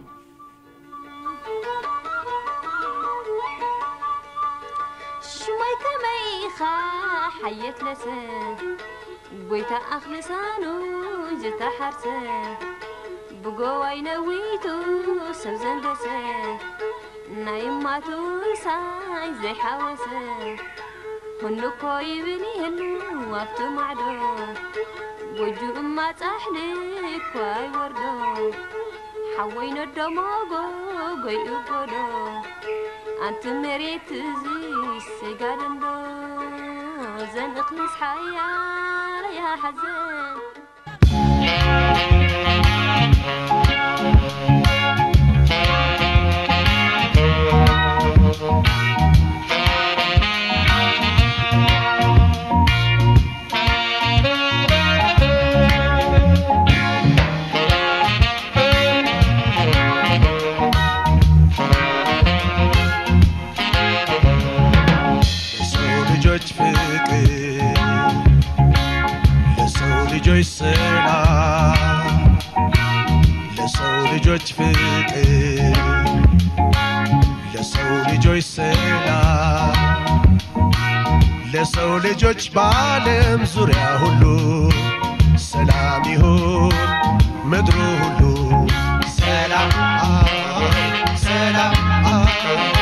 ሽሞይ ከመይኻ ሓየት ለሰ ጎይታ ኣኽልሳኑ ዝተሓርሰ ብጎዋይ ነዊቱ ሰብ ዘንደሰ ናይ እማቱ ሳይ ዘይሓወሰ ሁሉ እኮ ይብል የሉ ኣብቱ ማዕዶ ጎጁ እማ ጻሕሊ እኳ ይወርዶ ሓወይ ነዶ ሞጎ ጎይኡ ጎዶ ኣንቲ መሬት እዚ ስጋድንዶ ዘንእኽልስ ሓያል ያሓዘን ለሰው ልጆች ፍቅር ለሰው ልጆች ሰላም ለሰው ልጆች ፍቅር ለሰው ልጆች ሰላም ለሰው ልጆች በዓለም ዙሪያ ሁሉ ሰላም ይሁን ምድሩ ሁሉ ሰላም ሰላም